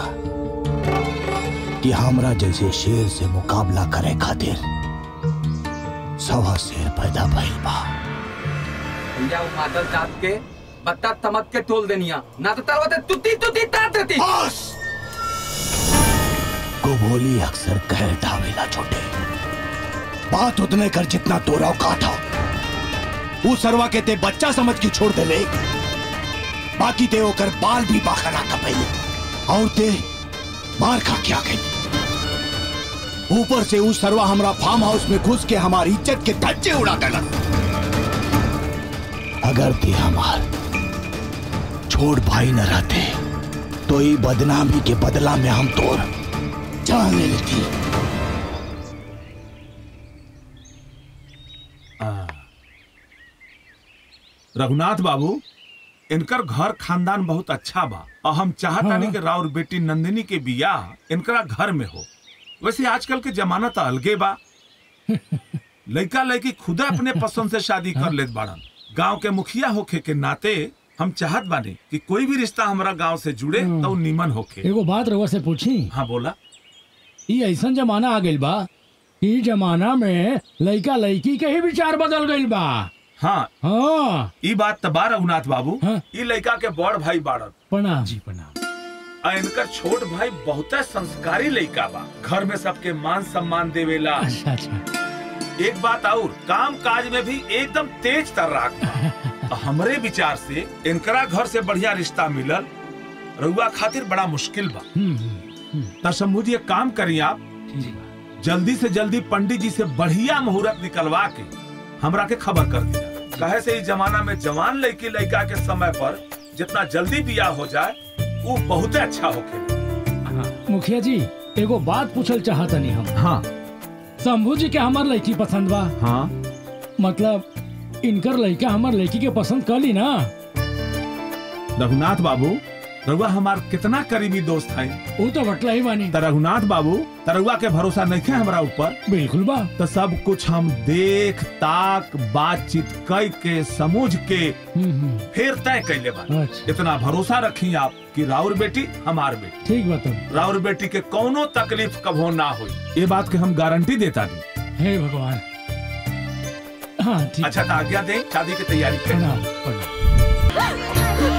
कि हमरा जैसे शेर से मुकाबला करे खातिर सवा शेर पैदा भइल बा भैया वो मादल जात के बत्ता तमक के तोल देनिया ना तो तरवते तुती तुती तात देती गोभोली अक्सर कह डावेला छोटे बात उतने कर जितना तोरा औकात हो वो सरवा के ते बच्चा समझ के छोड़ देले बाकी ते ओकर बाल भी बाखना कपैले और ते मार खा के आ गई ऊपर से उस सरवा हमरा फार्म हाउस में घुस के हमारी इज्जत के धज्जे उड़ा देलक अगर ते हमार छोड़ भाई न रहते तो ये बदनामी के बदला में हम तोर जान ले लेती रघुनाथ बाबू इनकर घर खानदान बहुत अच्छा बा और हम चाहतानी हाँ। कि राउर बेटी नंदिनी के बियाह इनकरा घर में हो वैसे आजकल के जमाना तो अलगे बा लड़का लड़की खुदा अपने पसंद से शादी कर लेत बाड़न गांव के मुखिया होखे के नाते हम चाहत बानी कि कोई भी रिश्ता हमारा गांव से जुड़े तो उ नीमन होखे एगो बात रउआ से पूछी हाँ बोला ई ऐसन जमाना आ गइल बा ई जमाना में लइका लइकी के ही विचार बदल गइल बा हाँ हाँ ई बात तो बा रघुनाथ बाबू ई लड़का के बड़ भाई बाड़न प्रणाम जी प्रणाम आ इनकर छोट भाई बहुत संस्कारी लड़का बा घर में सबके मान सम्मान देवेला अच्छा अच्छा एक बात और काम काज में भी एकदम तेज तर्राक बा। हमरे विचार से इनकरा घर से बढ़िया रिश्ता मिलल रउआ खातिर बड़ा मुश्किल बा त शंभू जी एक काम करी आप जल्दी से जल्दी पंडित जी से बढ़िया मुहूर्त निकलवा के हमरा के खबर कर दिया कहे से इस जमाना में जवान लड़की लड़का के समय पर जितना जल्दी बियाह हो जाए वो बहुत अच्छा होके मुखिया जी एगो बात पूछल चाहतनी हम हाँ शंभू जी के हमार लड़की पसंद बा हाँ मतलब इनकर लड़का हमार लड़की के पसंद कली ना रघुनाथ बाबू रघुआ हमार कितना करीबी दोस्त है वो तो बटला ही बानी त रघुनाथ बाबू तरुआ के भरोसा नहीं है हमरा ऊपर बिल्कुल बा तो सब कुछ हम देख ताक बातचीत कई के समझ के फिर तय कैले बा अच्छा। इतना भरोसा रखी आप कि राउर बेटी हमार बेटी ठीक बा तुम राउर बेटी के कोनो तकलीफ कभो ना हुई ये बात के हम गारंटी देता दी हे भगवान हाँ ठीक अच्छा तो आज्ञा दे शादी की तैयारी करें प्रणाम प्रणाम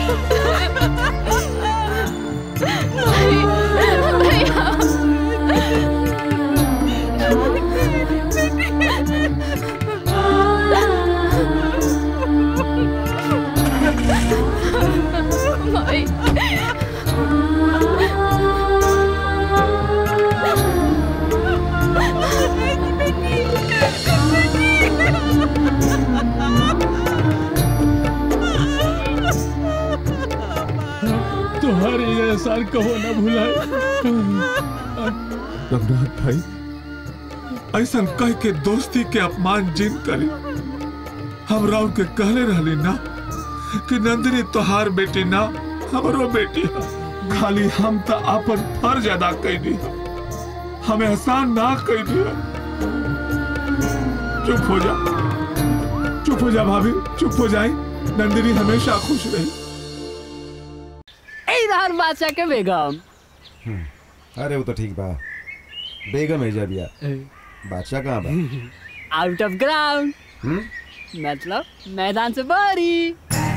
तुम्हारे ये एहसान कहो ना भुलाए रघुनाथ भाई ऐसा कह के दोस्ती के अपमान जिन करी हम राउर के कहले रहली ना कि नंदिनी तोहार बेटी ना हमरो बेटी है खाली हम तो अपन फर्ज अदा कैली है हमें एहसान ना कैली है चुप हो जा चुप हो जा भाभी चुप हो जाए नंदिनी हमेशा खुश रही इधर बादशाह के बेगम अरे वो तो ठीक बा बेगम है जबिया बादशाह कहाँ बा आउट ऑफ ग्राउंड हम्म? मतलब मैदान से बारी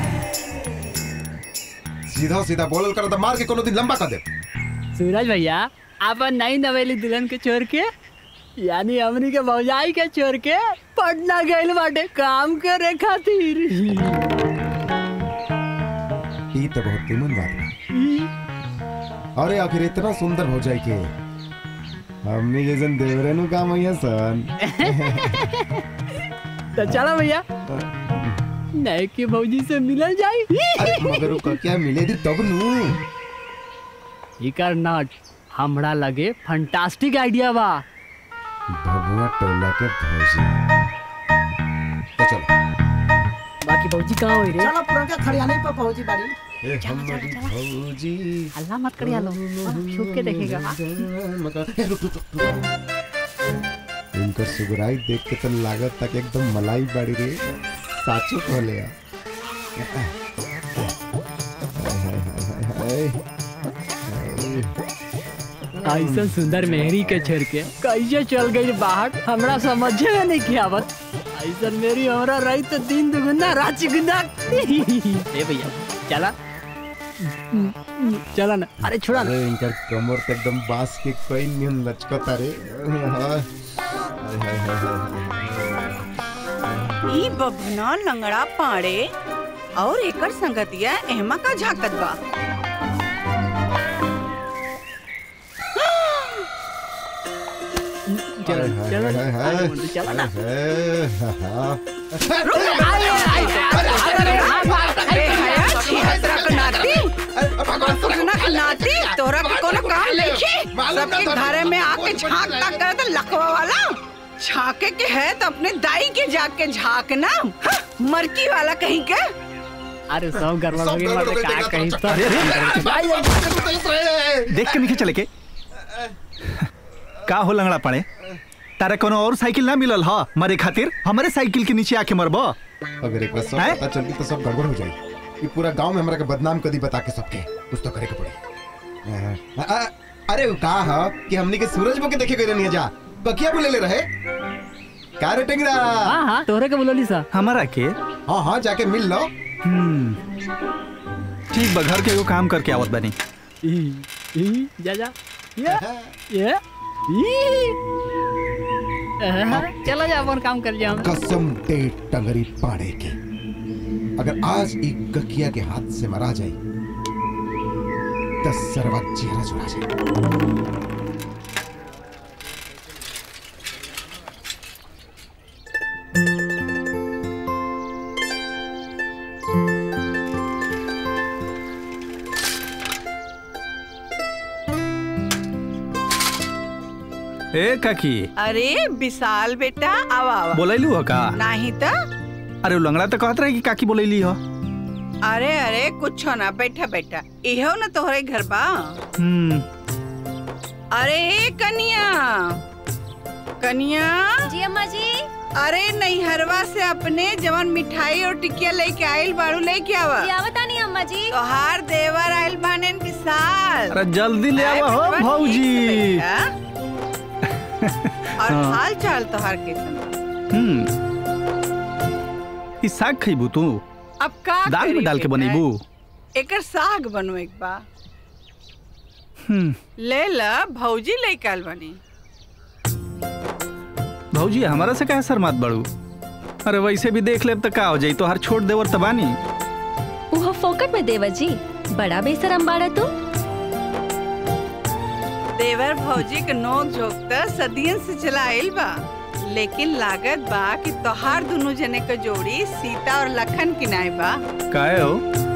सीधा सीधा बोलल कर तो मार के कोनो दिन लंबा कर दे सूरज भैया अपन नई नवेली दुल्हन के छोड़ के यानी हमनी के भौजाई के छोड़ के पटना गइल बाटे काम करे खातिर ई तो बहुत तिमन बात बा अरे आखिर इतना सुंदर हो जाए के हमने जैसन देवरे नु काम होइया सन तो चलो भैया नए की भौजी से मिलल जाई अरे मगर ओका क्या मिले दी तब नु इकर नट हमरा लगे फंटास्टिक आइडिया बा भभुआ टोला के भौजी तो चलो बाकी भौजी कहाँ होई रे चलो पुरनका खड़ियाने पर पहुंची बाड़ी ए हमारी भौजी हल्ला मत करिया लो छुप के देखेगा ए, रुक, रुक, रुक, रुक। इनकर सुगराई देख के तो लागत तक एकदम मलाई बाड़ी रे साचो कहले आ हाय, हाय, हाय, हाय, हाय। ऐसा सुंदर मेहरी के छोड़ के कैसे चल गई बाहर हमरा समझे में नहीं की आवत ऐसा मेरी हमरा रही तो दिन दुगुना रात चुगुना ए भैया चला चला ना अरे छोड़ा ना अरे इनकर कमर तो एकदम बांस के कोई नियम लचकता रे हाय, हाय, हाय, हाय, हाय। ई बभना लंगड़ा पाड़े और एकर संगतिया एहमा का झाकत बा चल चल आजा मुंडू, चल ना अरे हया छिहत्तरा के नाती सुगना के नाती तोरा के कोनो काम नहीं सबके घरे में आके झांक तक करे तो लकवा वाला झांके के है तो अपने दाई के जाके झांकना हाँ, मरकी वाला कहीं के अरे सब गड़बड़ हो गई मतलब का कहीं तो अरे, देख के नीचे चले के का हो लंगड़ा पड़े तारे कोनो और साइकिल ना मिलल ह मरे खातिर हमारे साइकिल के नीचे आके मरबो अगर एक बार सब हैं? पता चलती तो सब गड़बड़ हो जाएगी ये पूरा गांव में हमरा के बदनाम कदी बता के सबके कुछ तो करे के पड़ी अ- अ- अरे वो का ह कि हमनी के सूरज को के देखे गए नहीं जा बकिया बोले ले रहे का रे टेंगरा हाँ हाँ तोहरे के बोलली सा हमारा के हाँ हाँ जाके मिल लो हम्म ठीक बा घर के एगो काम करके आवत बनी जा जा ये ये ई। चला जा अपन काम कर जा कसम दे टंगरी पाड़े की अगर आज एक गकिया के हाथ से मरा जाए दस सरवा चेहरा जुड़ा जाए ए काकी अरे विशाल बेटा आवा आवा बोलैलू हो का नहीं तो अरे उ लंगड़ा तो कहत रहे कि काकी बोलैली हो अरे अरे कुछ ना बैठा बैठा इहो ना तोहरे घर बा हम्म अरे ए कनिया कनिया जी अम्मा जी अरे नैहरवा से अपने जवन मिठाई और टिकिया लेके आइल बाड़ू लेके आवा आवता नहीं अम्मा जी तोहार देवर आइल बाने विशाल अरे जल्दी ले आए आवा हो बचवा, ठीक भौजी से बैठा। और हाँ। हाल चाल तोहार कैसन बा? हम्म ई साग खइबू तू अब का दाल में करी डाल के बेटा? बनेबू एकर साग बनो एक बा हम्म ले ला भौजी लेके आइल बानी भौजी हमारा से काहे शर्मात बड़ू अरे वैसे भी देख लेब तो का हो जाई तो हर छोड़ देवर तबानी वो फोकट में देवर जी बड़ा बेसरम बाड़ा तू देवर भौजी के नोक झोंक त सदियन से चला आइल बा लेकिन लागत बा कि तोहार दोनों जने के जोड़ी सीता और लखन किनाए बा काहे हो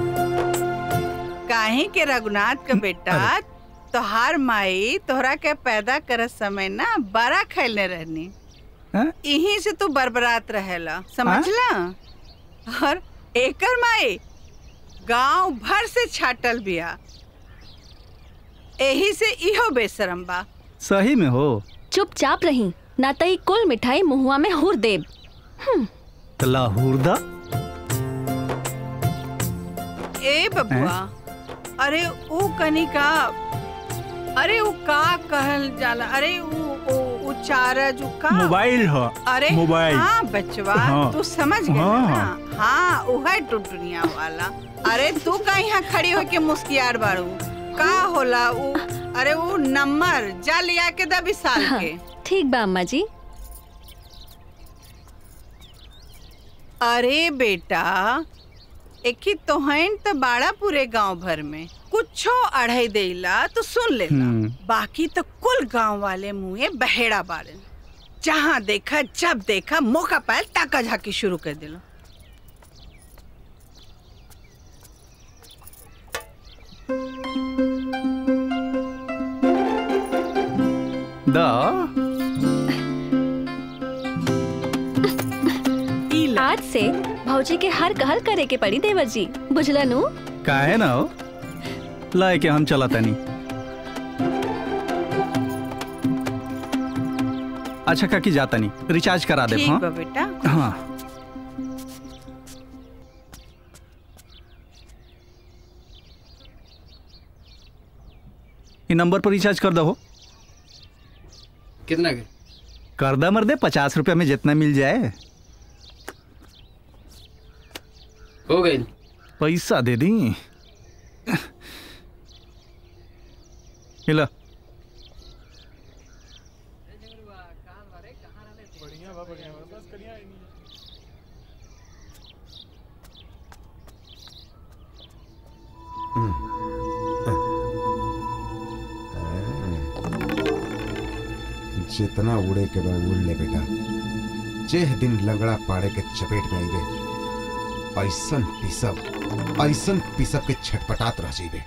काहे के रघुनाथ का बेटा तोहार माई तोहरा के पैदा करत समय ना बड़ा खैलने रहनी हैं? यहीं से तू बरबरात रहेला समझला और एकर माई गांव भर से छाटल बिया एही से इहो बेशरम बा सही में हो चुपचाप रही ना तई कुल मिठाई मुहुआ में हुर देब तो लाहौर दा ए बबुआ अरे ऊ कनिका अरे ऊ का कहल जाला अरे ऊ ऊ ऊ चारज ऊ का मोबाइल हो अरे मोबाइल हाँ बचवा हाँ। तू समझ गया हाँ, ना हाँ ऊ है टुटुनिया वाला अरे तू का यहाँ खड़ी होके मुस्कियार बारू का होला ऊ अरे ऊ नंबर जा लिया के दा विशाल हाँ, के ठीक बा अम्मा जी अरे बेटा एक ही तोहन तो बाड़ा पूरे गांव भर में कुछो अढ़ाई देला तो सुन ले हम्म बाकी तो कुल गांव वाले मुँहे बहेड़ा बाड़न जहाँ देखा जब देखा मौका पायल ताका झाकी शुरू कर दिलो दा आज से भौजी के हर कहल करे के पड़ी देवर जी बुझला नु काहे ना हो लाए के हम चला तनी अच्छा काकी जाता नहीं रिचार्ज करा दे ठीक हाँ बा बेटा हाँ ये नंबर पर रिचार्ज कर दो कितना के कर दा मर्दे पचास रुपया में जितना मिल जाए हो गई पैसा दे दी हिला जितना उड़े के बा उड़ ले बेटा जेह दिन लंगड़ा पाड़े के चपेट में आईबे ऐसन पिसब ऐसन पिसब के छटपटात रह जाइबे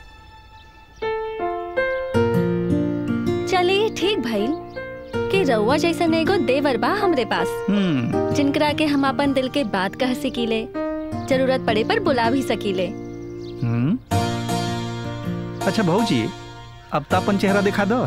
चलिए ठीक भइल कि रउआ जैसन एगो देवर बा हमरे पास हम्म जिनकरा के हम अपन दिल के बात कह सकीले जरूरत पड़े पर बुला भी सकीले हम्म अच्छा भाऊजी अब तो अपन चेहरा दिखा दो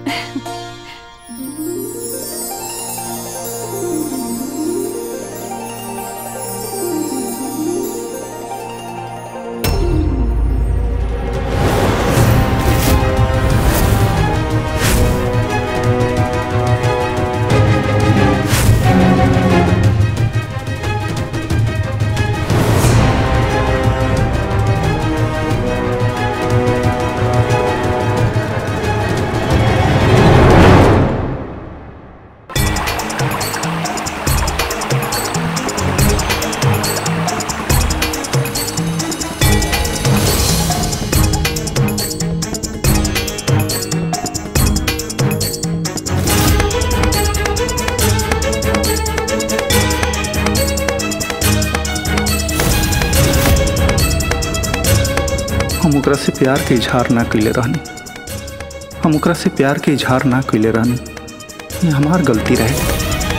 हम ओकरा से प्यार के इजहार ना कैले रहनी हम ओकरा से प्यार के इजहार ना कैले रहनी ये हमार गलती रहे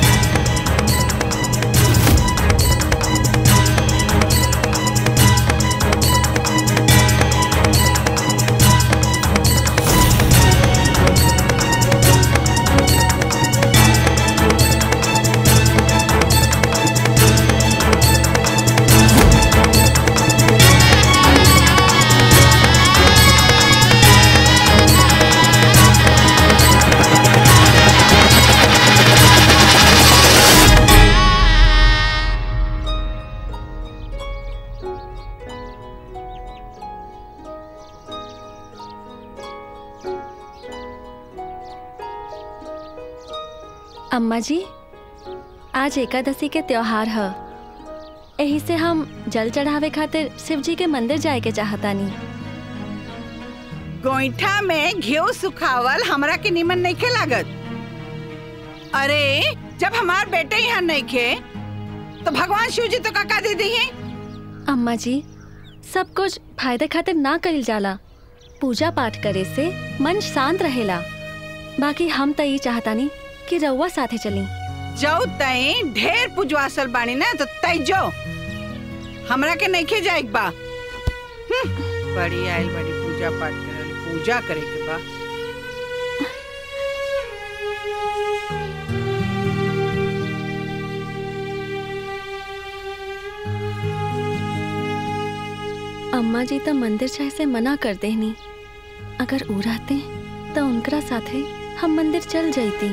अम्मा जी आज एकादशी के त्योहार है यही से हम जल चढ़ावे खातिर शिव जी के मंदिर जाए के चाहतानी गोईठा में घियो सुखावल हमरा के निमन नहीं खे लागत अरे जब हमार बेटे यहाँ नहीं खे तो भगवान शिव जी तो काका दे दी है अम्मा जी सब कुछ फायदे खातिर ना कइल जाला पूजा पाठ करे से मन शांत रहेला बाकी हम त ई चाहतानी कि रउआ साथे चली जाओ तई ढेर पुजवासल बानी ना तो तई जो हमरा के नहीं खे जाए बा हम्म, बड़ी आयल बड़ी पूजा पाठ करे पूजा करे के बा अम्मा जी तो मंदिर जाए से मना कर देनी अगर ऊ रहते तो उनकरा साथे हम मंदिर चल जाती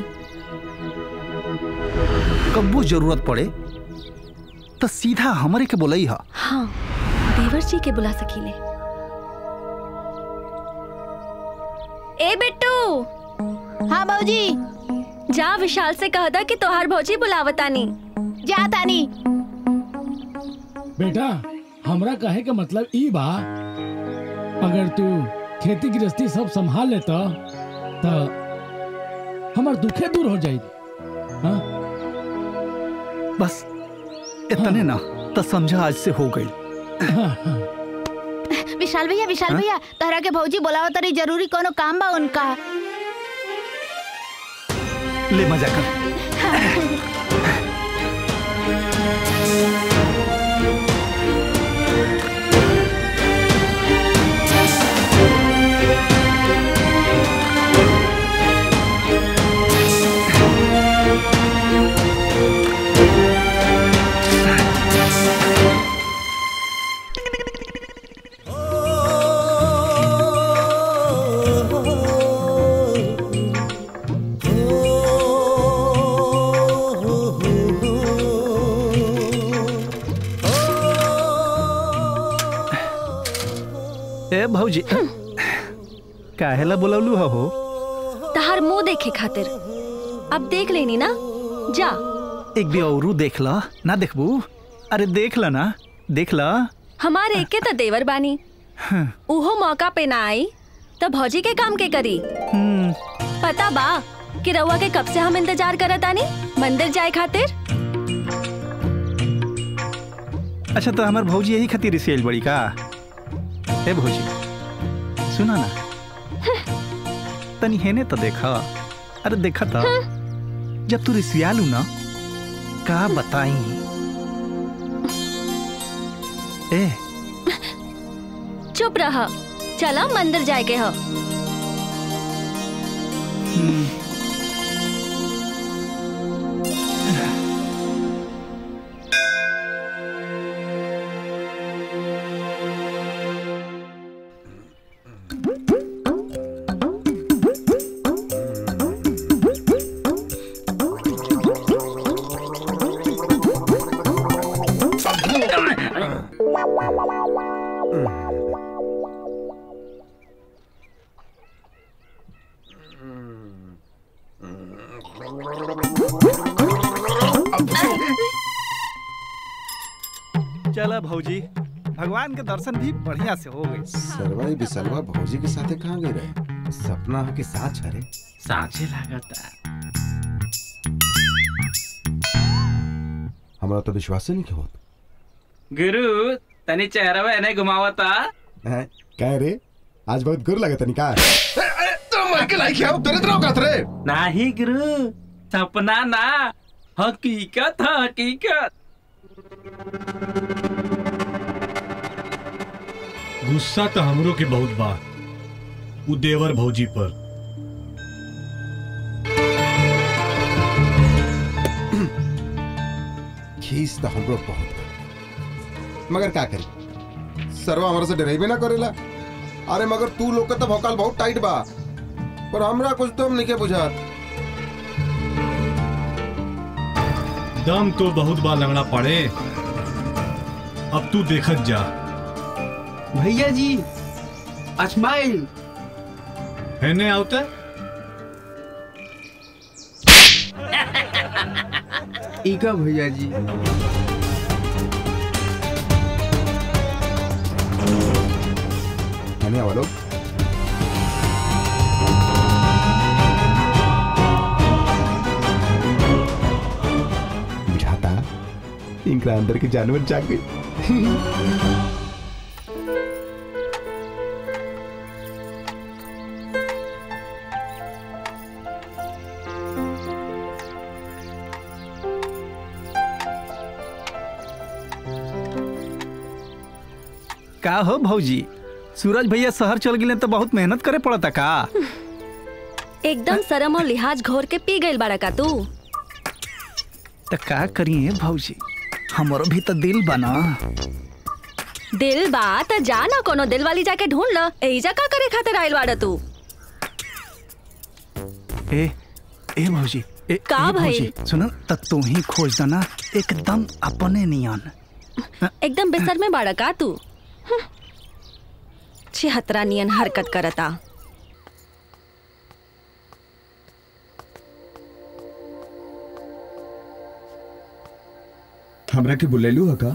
कब्बू जरूरत पड़े तो सीधा हमरे के बोलई हा हाँ देवर जी के बुला सकीले ए बिट्टू हाँ भौजी जा विशाल से कह दा कि तोहार भौजी बुलावतानी जा तानी बेटा हमरा कहे के मतलब ई बा अगर तू खेती गृहस्थी सब संभाल लेता तो हमार दुखे दूर हो जाई हाँ? बस इतने ना तो समझा आज से हो गई विशाल भैया विशाल हाँ? भैया तहरा के भौजी बोलावा तरी जरूरी कोनो काम बा उनका ले मजा कर ए भौजी काहेला बोलवलू हो तहार मुंह देखे खातिर अब देख लेनी ना जा एक भी औरू देख ला ना देखबू अरे देख ला ना देख ला हमारे एक के तो देवर बानी उहो मौका पे ना आई तो भौजी के काम के करी हम्म, पता बा कि रउआ के कब से हम इंतजार करत आनी मंदिर जाए खातिर अच्छा तो हमार भौजी यही खातिर रिसियल बड़ी का ए भौजी सुना ना तनी हेने तो देखा अरे देखा था जब तू रिसियालू ना का बताई ए चुप रहा चला मंदिर जाए के हो चला भौजी भगवान के दर्शन भी बढ़िया से हो गए सरवाई बिसलवा भौजी के साथे कहाँ गए रहे सपना के साथ छरे साँचे लागता हमरा तो विश्वास नहीं होत गुरु तनी चेहरा एने घुमावता हैं कह रे आज बहुत गुर लगे तनी का तो मर के लाइक अब तेरे तरह करत रे नहीं गुरु सपना ना हकीकत है हकीकत गुस्सा तो हमरो के बहुत बा उ देवर भौजी पर खीस तो हमरो बहुत बा। मगर का करी सरवा हमरा से डरेबे ना करेला अरे मगर तू लोग का तो भौकाल बहुत टाइट बा पर हमरा कुछ तो हम नहीं के बुझात दम तो बहुत बा लगना पड़े अब तू देखत जा भैया जी स्माइल हेने आवते इका भैया जी हने वालो बुझाता इनका अंदर के जानवर जाग गई का हो भौजी सूरज भैया शहर चल गए तो बहुत मेहनत करे पड़ता का एकदम शर्म और लिहाज घोर के पी गइल बाड़ा का तू तो का करिए भौजी हमारो भी तो दिल बना दिल बा त जा ना कोनो दिल वाली जाके ढूंढ ल एजा का करे खातिर आइल बाड़ा तू ए ए भौजी ए, का ए भइल? भौजी सुनो त तू ही खोज देना एकदम अपने नियन एकदम बेसर में बाड़ा का तू हम्म। छिहत्तरा नियन हरकत करता हमरा के बुलेलू है का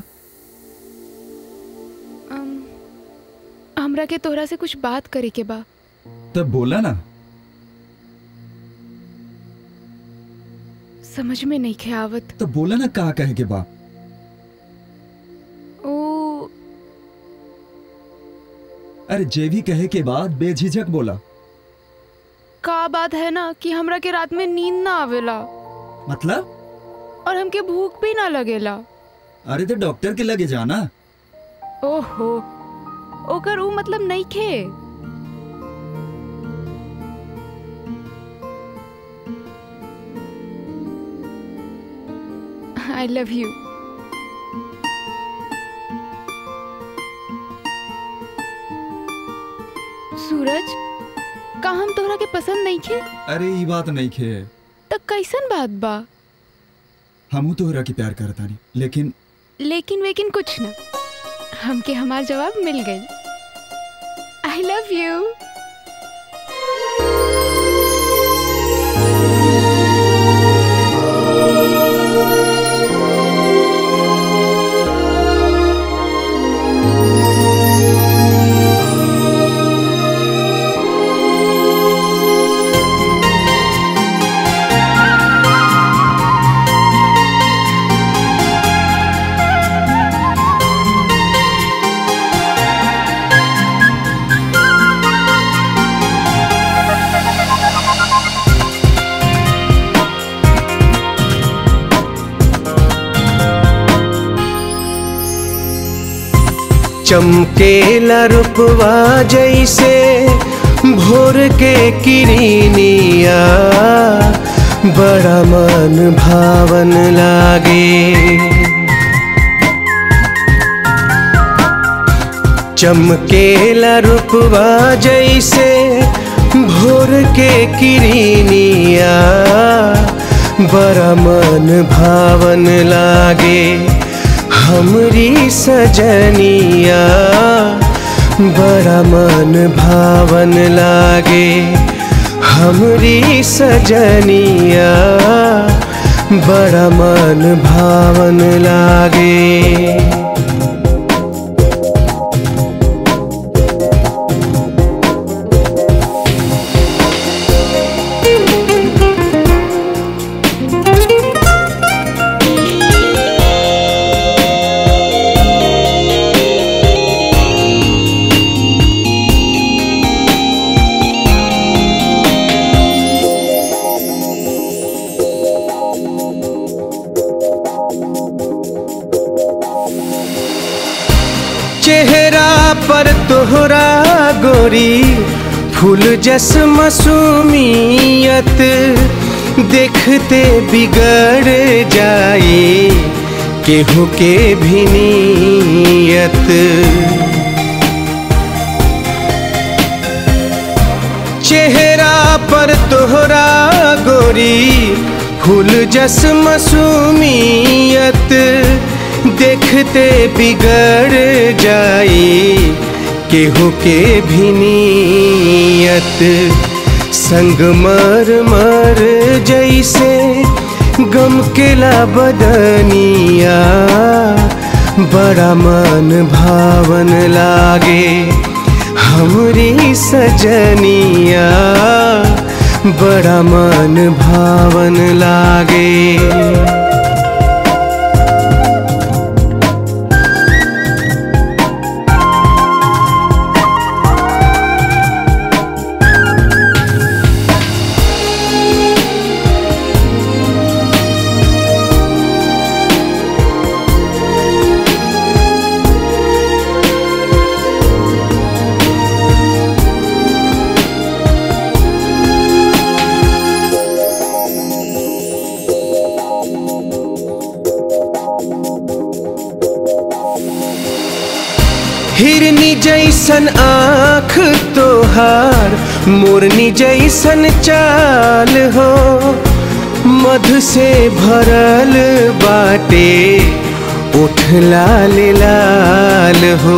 अम, हमरा के तोहरा से कुछ बात करे के बा तब बोला ना समझ में नहीं खे आवत तब बोला ना कहा कहे के बा ओ अरे जे भी कहे के बाद बेझिझक बोला का बात है ना कि हमरा के रात में नींद ना आवेला मतलब और हमके भूख भी ना लगेला अरे तो डॉक्टर के लगे जाना ओहो ओकर ऊ मतलब नहीं खे आई लव यू सूरज का हम तोहरा के पसंद नहीं खे अरे ये बात नहीं खे त कैसन बात बा हमू तोहरा के प्यार करतानी लेकिन लेकिन वेकिन कुछ ना हमके हमार जवाब मिल गई I love you Thank you. चमकेला रूपवा जैसे भोर के किरनिया बड़ा मन भावन लागे चमकेला रूपवा जैसे भोर के किरनिया बड़ा मन भावन लागे हमरी सजनिया बड़ा मन भावन लागे हमरी सजनिया बड़ा मन भावन लागे चेहरा पर तोहरा गोरी फूल जस मसूमियत देखते बिगड़ जाए केहू के भी नीयत चेहरा पर तोहरा गोरी फूल जस मसूमियत देखते बिगड़ जाए केहू के भी नीयत संग मर मर जैसे गम केला बदनिया बड़ा मन भावन लागे हमरी सजनिया बड़ा मन भावन लागे हिरनी जैसन आँख तोहार मोरनी जैसन चाल हो मधु से भरल बाटे उठ लाल लाल हो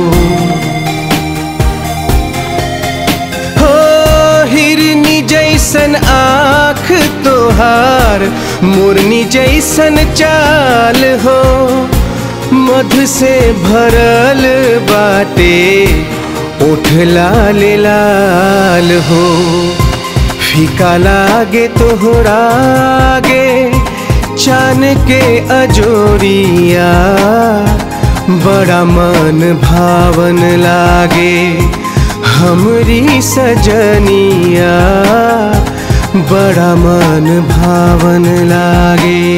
हो हिरनी जैसन आँख तोहार मोरनी जैसन चाल हो मधु से भरल बाटे उठ लाल लाल हो फीका लागे तोहरा आगे चान के अजोरिया बड़ा मन भावन लागे हमरी सजनिया बड़ा मन भावन लागे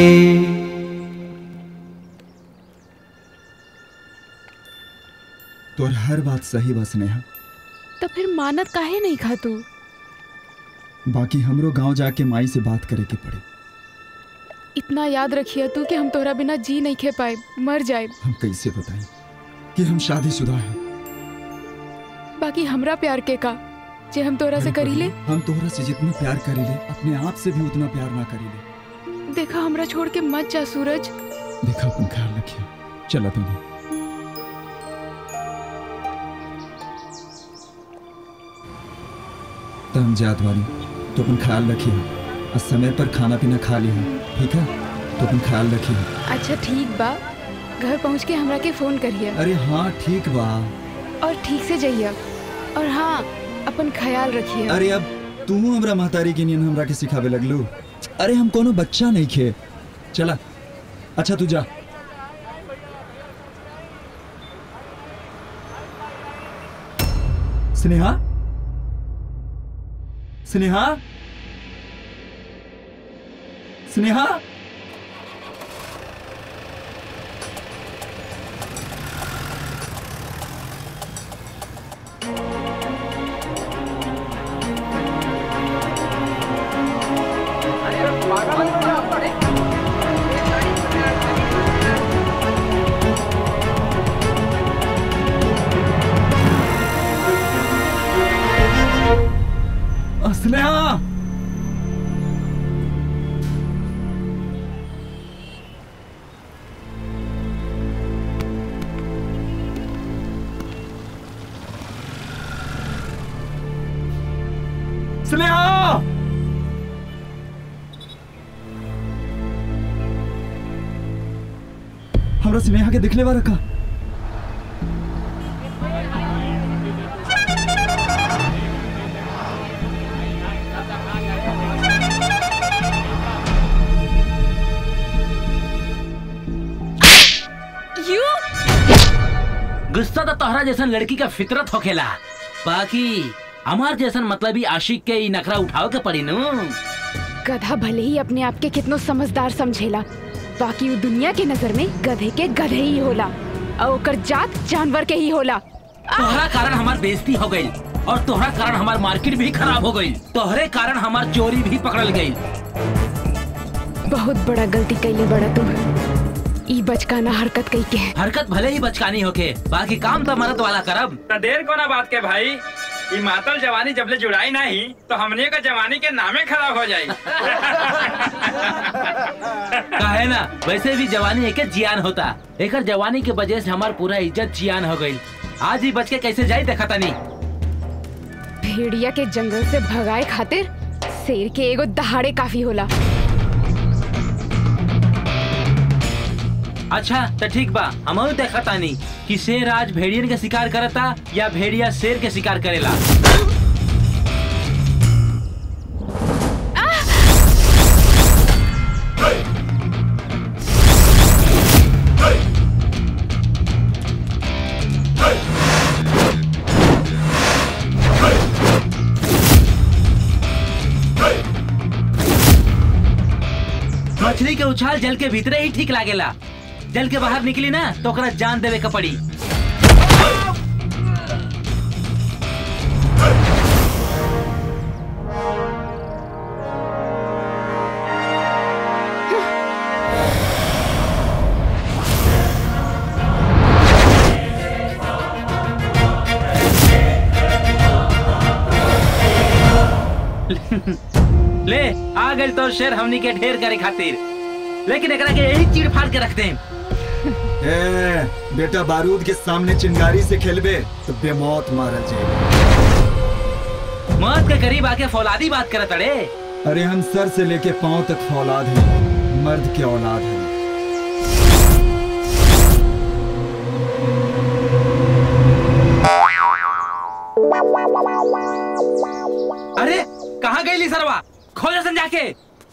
तोर हर बात सही बा स्नेहा तो फिर मानत काहे नहीं खा तू बाकी हमरो गांव जाके माई से बात करे के पड़ी इतना याद रखिए तू कि हम तोरा बिना जी नहीं खे पाए मर जाए हम कैसे बताएं कि हम शादीशुदा हैं बाकी हमरा प्यार के का जे हम तोरा से करी ले हम तोहरा से जितना प्यार करीले अपने आप से भी उतना प्यार ना करीले देखा हमरा छोड़ के मत जा सूरज देखा अपन ख्याल रखिए चला तुम्हें तम जात वाली तो अपन ख्याल रखिए और समय पर खाना पीना खा लिया ठीक है तो अपन ख्याल रखिए अच्छा ठीक बा घर पहुँच के हमरा के फोन करिए अरे हाँ ठीक बा और ठीक से जाइए और हाँ अपन ख्याल रखिए अरे अब तू हमरा महतारी के नियन हमरा के सिखावे लगलू अरे हम कोनो बच्चा नहीं खे चला अच्छा तू जा स्नेहा स्नेहा स्नेहा स्नेहा हमरा स्नेहा के दिखले बा रखा यू गुस्सा तो तोहरा जैसन लड़की का फितरत होखेला बाकी हमार जैसन मतलब ही आशिक के ई नखरा उठाओ के पड़ी नु गधा भले ही अपने आप के कितनो समझदार समझेला बाकी वो दुनिया के नजर में गधे के गधे ही होला और ओकर जात जानवर के ही होला तोहरा कारण हमार बेइज्जती हो गई और तोहरा कारण हमार मार्केट भी खराब हो गई तोहरे कारण हमार चोरी भी पकड़ल गई बहुत बड़ा गलती कैले बड़ा तू ई बचकाना हरकत कई के हरकत भले ही बचकानी होके बाकी काम तो मरद वाला करब तो देर को ना बात के भाई ई मातल जवानी जबले जुड़ाई नहीं तो हमने का जवानी के नामे खराब हो जाई काहे ना वैसे भी जवानी एक जियान होता एक जवानी के वजह से हमार पूरा इज्जत जियान हो गई आज ही बच के कैसे जाई देखा तनी भेड़िया के जंगल से भगाए खातिर शेर के एगो दहाड़े काफी होला अच्छा तो ठीक बा हम देखा तानी कि शेर आज भेड़ियन के शिकार करता या भेड़िया शेर के शिकार करेला मछली के उछाल जल के भीतरे ही ठीक लागेला जल के बाहर निकली ना तो ओकरा जान देवे के पड़ी ले आ गए तो शेर हमनी के ढेर करे खातिर लेकिन एकरा के यही चीड़ फाड़ के रखते हैं ए, बेटा बारूद के सामने चिंगारी से खेलबे तो बेमौत मारा जाए मौत के करीब आके फौलादी बात करत अड़े अरे हम सर से लेके पांव तक फौलाद हैं मर्द के औलाद हैं अरे कहाँ गई ली सरवा खोज सन जाके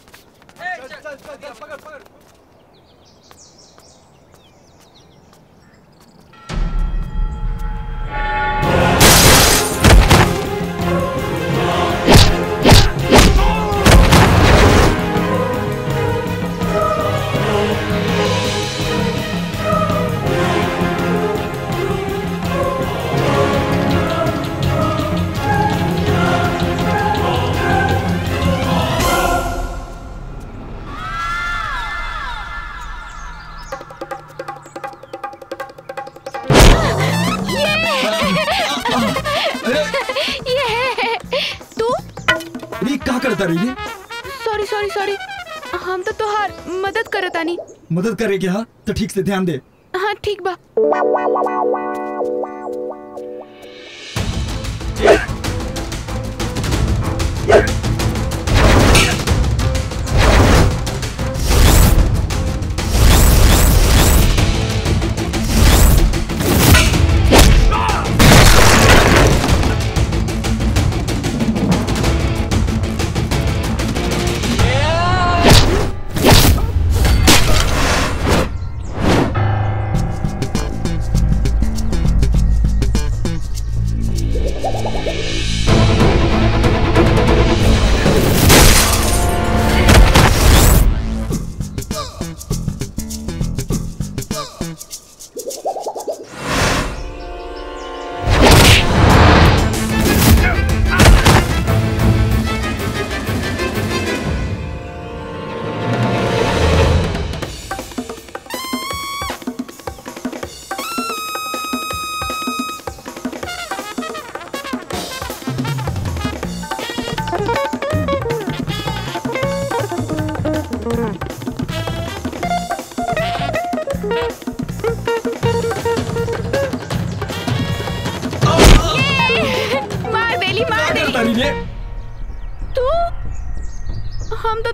ये तू री का करता रही है सॉरी सॉरी सॉरी हम तो तोहार मदद करतानी मदद करे क्या तो ठीक से ध्यान दे हाँ ठीक बा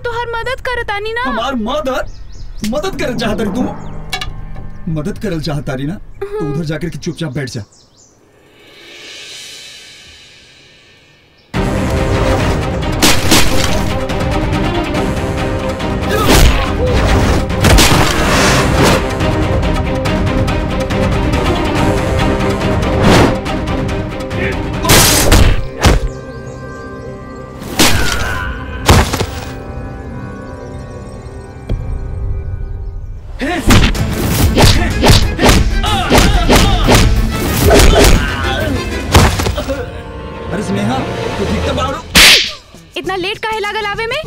तो हर मदद करतानी ना हमार मदद मदद करल चाहता री तू मदद करल चाहता री ना तो उधर जाकर के चुपचाप बैठ जा अरे स्नेहा तू ठीक तो बाड़ू इतना लेट काहे लागल आवे में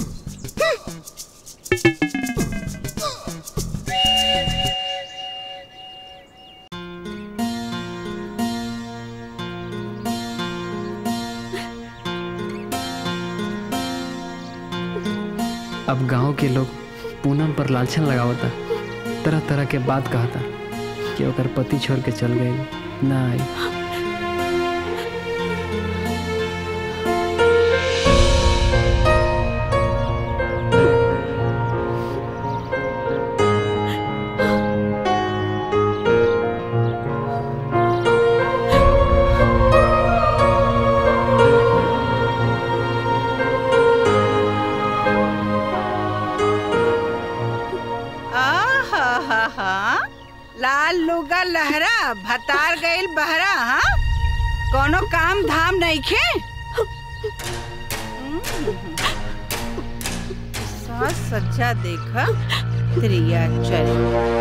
अब गांव के लोग पूनम पर लालछन लगावता तरह तरह के बात कहता कि ओकर पति छोड़ के चल गई ना आई आहा लाल लुगा लहरा भतार गइल बहरा हाँ कोनो काम धाम नहीं खे साज सज्जा देखा त्रिया चल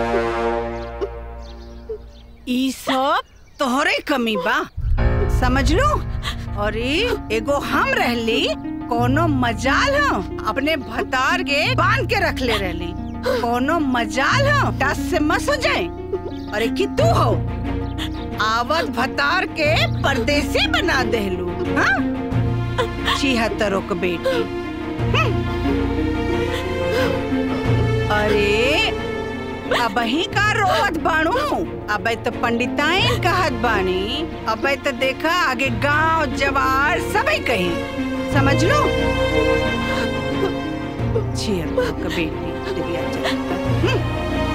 ई सब तोहरे कमी बा समझ लो और ई एगो हम रहली कोनो मजाल हो अपने भतार के बांध के रख ले रहली कोनो मजाल हो टस से मस हो जाए अरे कि तू हो आवत भतार के परदेसी बना देलू हाँ छिहत्तरों के बेटी हम्म। अरे अब ही का रोवत बाणू अब तो पंडिताइन कहत बानी अब तो देखा आगे गांव जवार सबई कही समझ लो छिहत्तरों के बेटी दिव्या चंद्र। हम्म।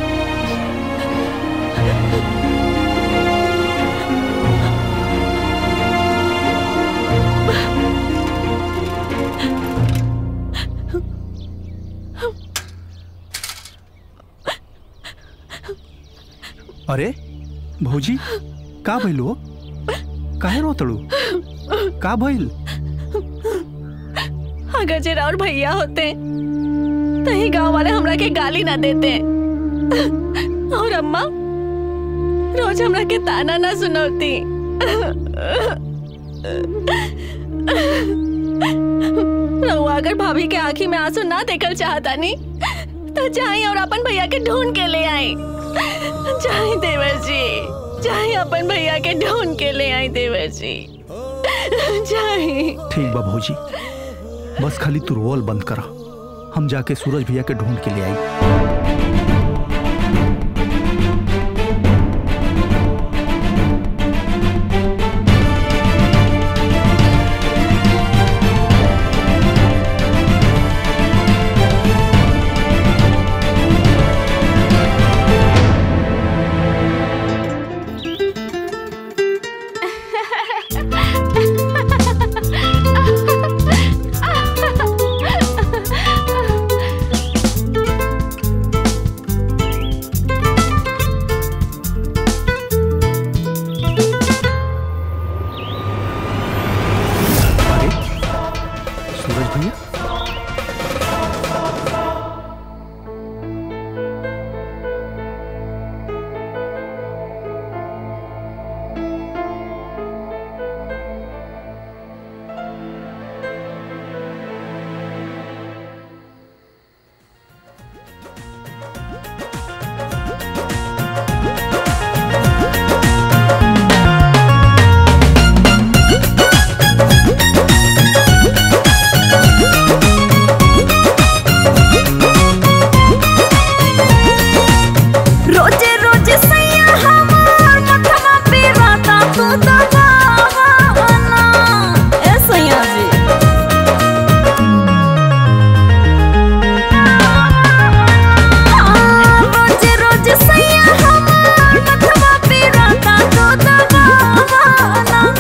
अरे भौजी का भइल हो काहे रोतड़ू का भइल अगर जे और भैया होते तो ही गांव वाले हमरा के गाली ना देते और अम्मा रोज हमरा के ताना ना सुनौती रहुआ अगर भाभी के आंखी में आंसू ना देखल चाहता नी तो जाई और अपन भैया के ढूंढ के ले आई जाई देवर जी जाई अपन भैया के ढूंढ के ले आई देवर जी जाई ठीक बा भौजी बस खाली तू रोल बंद करा हम जाके सूरज भैया के ढूंढ के ले आई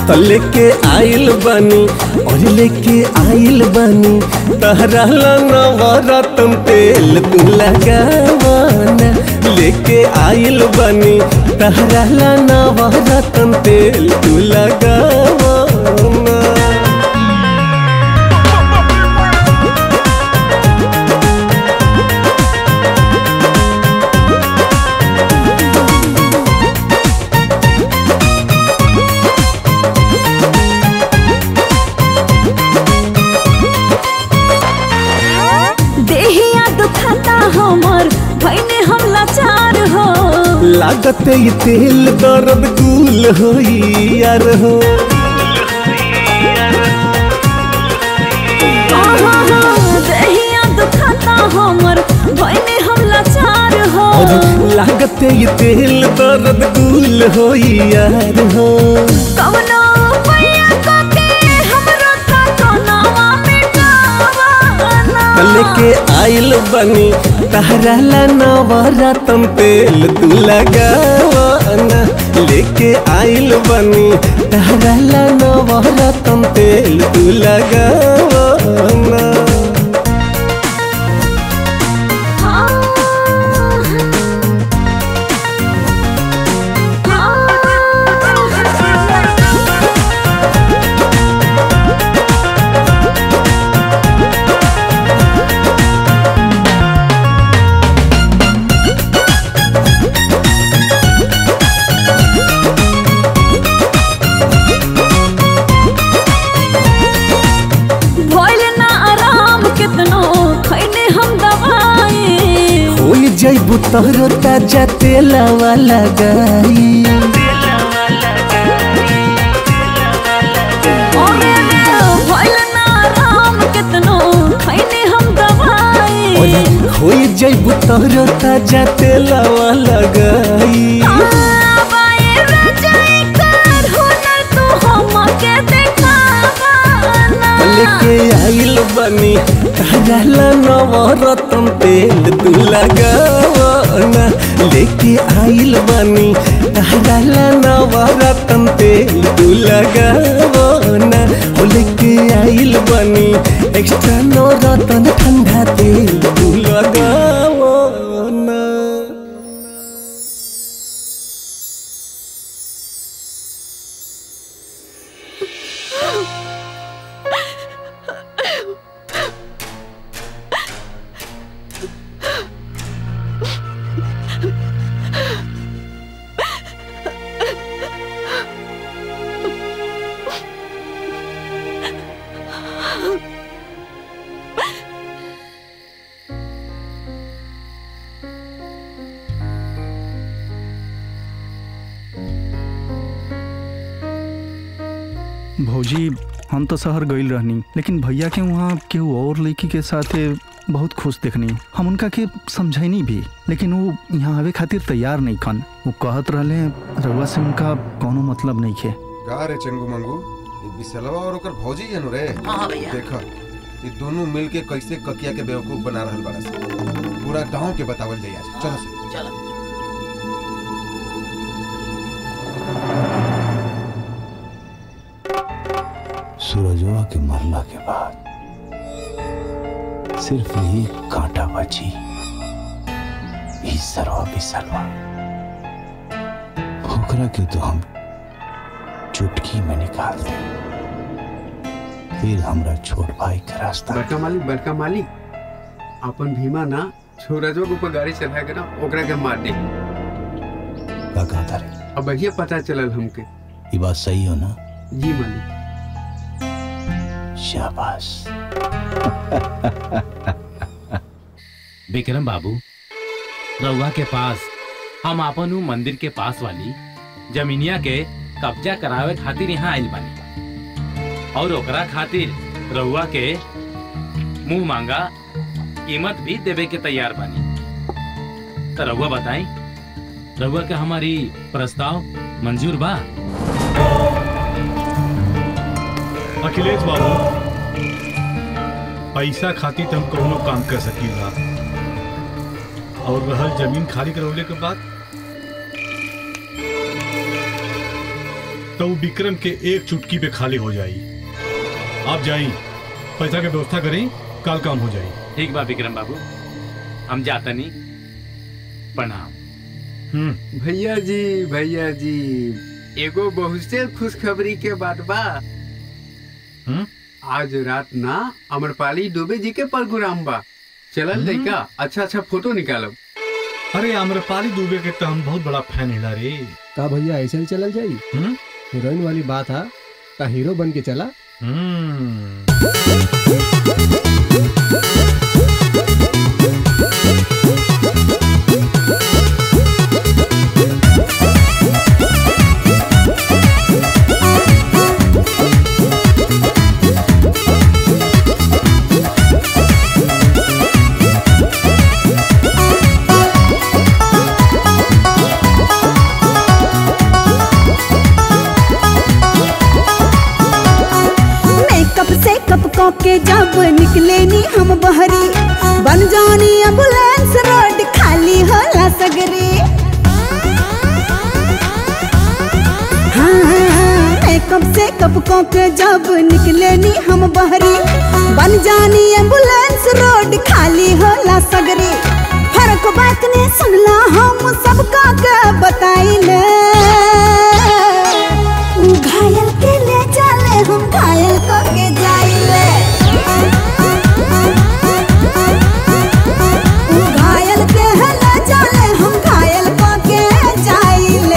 तो लेके आइल बानी और लेके आइल बानी तहरा नवरत्न तेल तू लगावाना लेके आइल बानी तहरा नवरत्न तेल तू लगावाना देहिया दुखाता हमर भैने हम लाचार हो लागत ये तेल दर्द कुल होई यार हो आहा, देहिया दुखाता हमर भैने हम लाचार हो और लागत ये तेल दर्द कुल होई यार हो कवनो पैया के हमरो ता कोनावा मिटावाना लेके आइल बनी तहरा ला नवरत्न तेल तू लगावाना लेके आइल बनी तहरा ला नवरत्न तेल तू लगावाना भइल ना आराम कितनो खैने हम दवाई होई जइबू तोहरो ताजा तेलवा लगाई ओरे रे भइल ना आराम कितनो खैने हम दवाई ओए होई जइबू तोहरो ताजा तेलवा लगाई आबाए रजाई कर हुनर तू हमके देखावाना लेके आइल बनी ताजा ला नवरत्न तेल तू लगावाना लेके आइल बनी ताजा ला नवरत्न तेल तू लगावाना ओ लेके आइल बनी एक्स्ट्रा नवरत्न ठंडा तेल तू लगावाना भौजी हम तो शहर गईल रहनी लेकिन भैया के वहाँ केहू और लड़की के साथे बहुत खुश देखनी हम उनका के समझैनी भी लेकिन वो यहाँ आवे खातिर तैयार नहीं खन वो कहत रहले रउआ से उनका कोनो मतलब नहीं खे का रे चंगू मंगू ये बिसलवा और ओकर भौजी है नु रे हाँ भैया। देखा ये दोनों मिल के कैसे ककिया के बेवकूफ बना रहल बड़ा से पूरा गांव के बतावल जाई आज चलो से चलो सूरजवा के मरला के बाद सिर्फ एक कांटा बची ई सरवा बिसलवा ओकरा के तो हम चुटकी में निकाल दे फिर हमरा छोट भाई के रास्ता बड़का मालिक बड़का मालिक अपन भीमा ना सूरजवा के ऊपर गाड़ी चला के ना ओकरा के मार दे का कहता रे अब बढ़िया पता चलल हमके ये बात सही हो ना जी मालिक शाबाश विक्रम बाबू रउआ के पास हम आपन उ मंदिर के पास वाली जमीनिया के कब्जा करावे खातिर यहाँ आइल बानी और ओकरा खातिर रउआ के मुंह मांगा कीमत भी देवे के तैयार बानी तो रउआ बताई रउआ के हमारी प्रस्ताव मंजूर बा अखिलेश बाबू पैसा खातिर तो हम कौनो काम कर सकीला और रहल जमीन खाली करवले के बाद तो वो विक्रम के एक चुटकी पे खाली हो जाई आप जाई पैसा के व्यवस्था करी कल काम हो जाई ठीक बा विक्रम बाबू हम जाता नहीं प्रणाम भैया जी भैया जी एगो बहुत से खुशखबरी के बात बा आज रात ना अमरपाली दुबे जी के प्रोग्राम बा चलल लइका अच्छा अच्छा फोटो निकालब अरे आम्रपाली दुबे के तो हम बहुत बड़ा फैन हिला रे का भैया ऐसे ही चलल जाई हीरोइन वाली बात है का हीरो बन के चला मेकअप से कप कप के जब निकले नी हम बहरी बन जानी एम्बुलेंस रोड खाली होला सगरे हाँ, मेकअप से कप कप के जब निकले नी हम बहरी बन जानी एम्बुलेंस रोड खाली होला सगरे फर्क बात ने सुनला हम सबका के बताइले घायल के ले चले हम घायल को के जाइले घायल के है ले चले हम घायल को के जाइले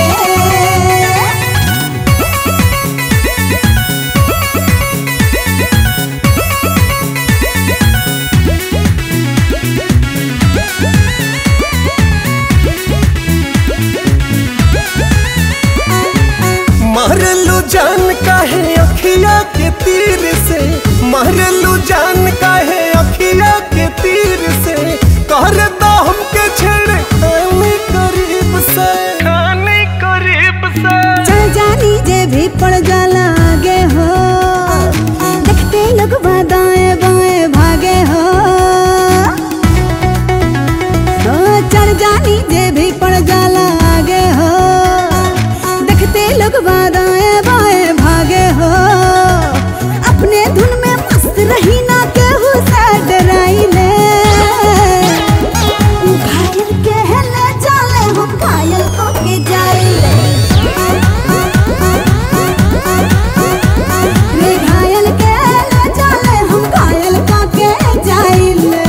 मारलू जान काहे अखिया के तीर से मारलू जान काहे अखिया के तीर से कर दो हमके छेड़ खाने करीब से खाने करीब से चल जानी जे भी पड़ जाला आगे हो देखते लोग दाएं बाएं भागे हो ओ, चल जानी जे भी पड़ जाला आगे हो देखते लोग दाएं बाएं भागे हो अपने धुन में मस्त रही ना केहू से डराइले घायल के ले चले हम घायल को के जाइले रे घायल के ले चले हम घायल को के जाइले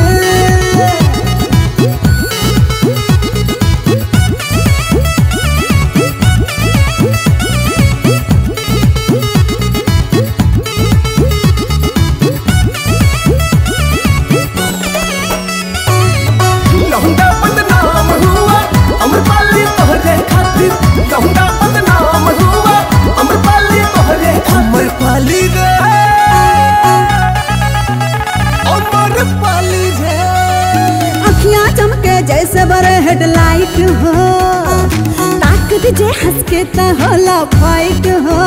लौंडा बदनाम हुआ अमरपाली तोहरे खातिर लौंडा बदनाम हुआ अमरपाली तोहरे अमरपाली रे अमरपाली रे अखियां चमके जैसे बड़े हेडलाइट हो ताक दीजे हंस के त होला फाइट हो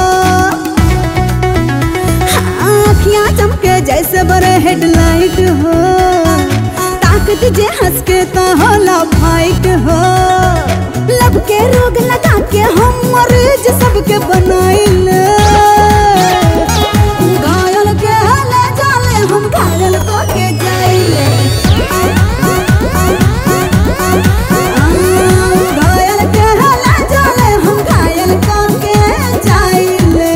हाँ, अखियां चमके जैसे बड़े हेडलाइट हो ताक दीजे हंस के त होला फाइट हो लब के रोग लगा के हम मरीज सबके बनाइले घायल के ले जाले हम घायल को के जाइले घायल के ले जाले हम घायल को के जाइले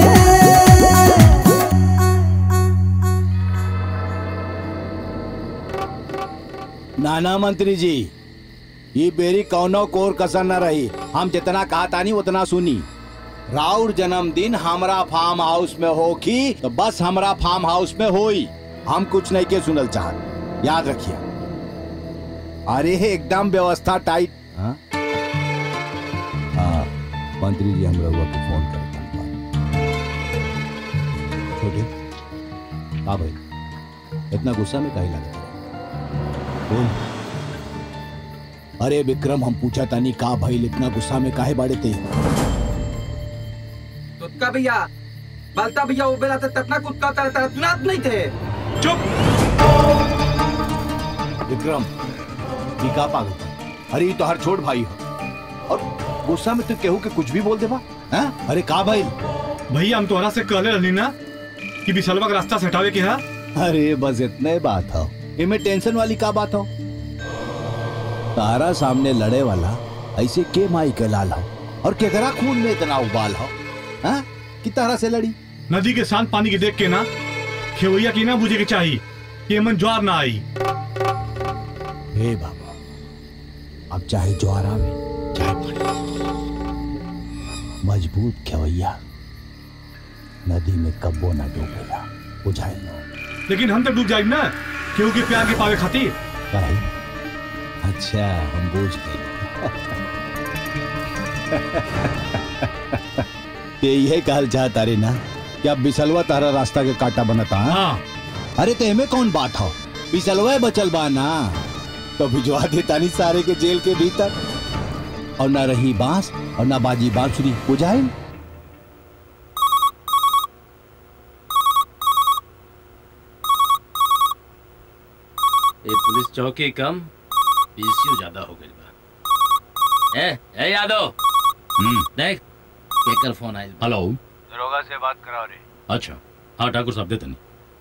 नाना मंत्री जी ये बेरी कौनो कोर कसर न रही हम जितना कहा तानी उतना सुनी राउर जन्मदिन हमरा फार्म हाउस में हो की तो बस हमरा फार्म हाउस में होई हम कुछ नहीं के सुनल चाहत याद रखिए अरे एकदम व्यवस्था टाइट हाँ हाँ, मंत्री जी हम रहुआ को फोन कर छोटे हाँ भाई इतना गुस्सा में कहीं लगता बोल अरे विक्रम हम पूछा तानी का भाई इतना गुस्सा में काहे बाड़े ते तुतका भैया बलता भैया वो बेला तो ततना कुत्ता तरह तरह तुनात नहीं थे चुप विक्रम ये का पागल था? अरे ये तो हर छोट भाई हो और गुस्सा में तू केहू के कुछ भी बोल देबा हाँ? अरे का भाई भैया हम तोहरा से कहले रहनी ना कि बिसलवा के रास्ता से हटावे के है अरे बस इतना ही बात हो इनमें टेंशन वाली का बात हो तारा सामने लड़े वाला ऐसे के माई के लाल हो और केकरा खून में इतना उबाल हो हाँ? कि तारा से लड़ी नदी के शांत पानी के देख के ना खेवैया की ना बुझे के चाहिए कि एमन ज्वार ना आई हे बाबा अब चाहे ज्वार आवे चाहे पानी मजबूत खेवैया नदी में कब्बो न डूबेला बुझाई लो लेकिन हम तो डूब जाए ना केहू के प्यार के पावे खातिर भाई अच्छा हम बूझ गए ते ये कहल चाहता रे ना कि अब बिसलवा तारा रास्ता के काटा बनता हाँ? अरे ते में कौन बात हो बिसलवा बचल बा ना तो भिजवा देता नहीं सारे के जेल के भीतर और ना रही बांस और ना बाजी बांसुरी बुझाई ये पुलिस चौकी कम पीसीयू ज्यादा हो गई बा ए ए यादव हम्म देख केकर फोन आइल बा। हेलो दरोगा से बात करा रे अच्छा हाँ ठाकुर साहब देतनी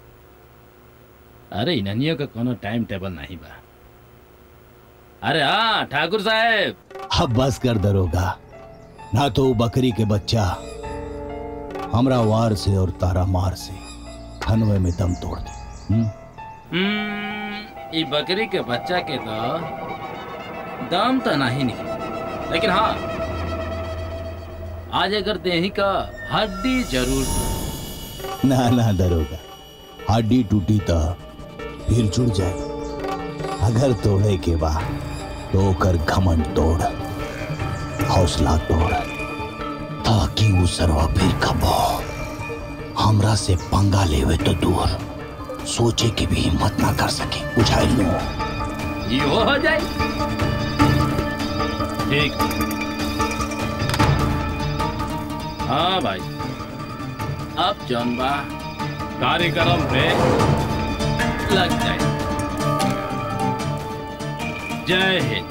अरे इन्हनियों का कोनो टाइम टेबल नहीं बा अरे हाँ ठाकुर साहब अब बस कर दरोगा ना तो वो बकरी के बच्चा हमरा वार से और तारा मार से खनवे में दम तोड़ दे हम्म? हम्म, ई बकरी के बच्चा के तो दाम तो नहीं निकले लेकिन हाँ आज अगर देही का हड्डी जरूर ना ना दरोगा हड्डी टूटी तो फिर जुड़ जाए अगर तोड़े के बाद तो ओकर घमंड तोड़ हौसला तोड़ ताकि वो सरवा फिर कबो हमरा से पंगा लेवे तो दूर सोचे की भी हिम्मत ना कर सके बुझाई लो यो हो जाए ठीक हाँ भाई अब जौन बा कार्यक्रम पे लग जाए जय हिंद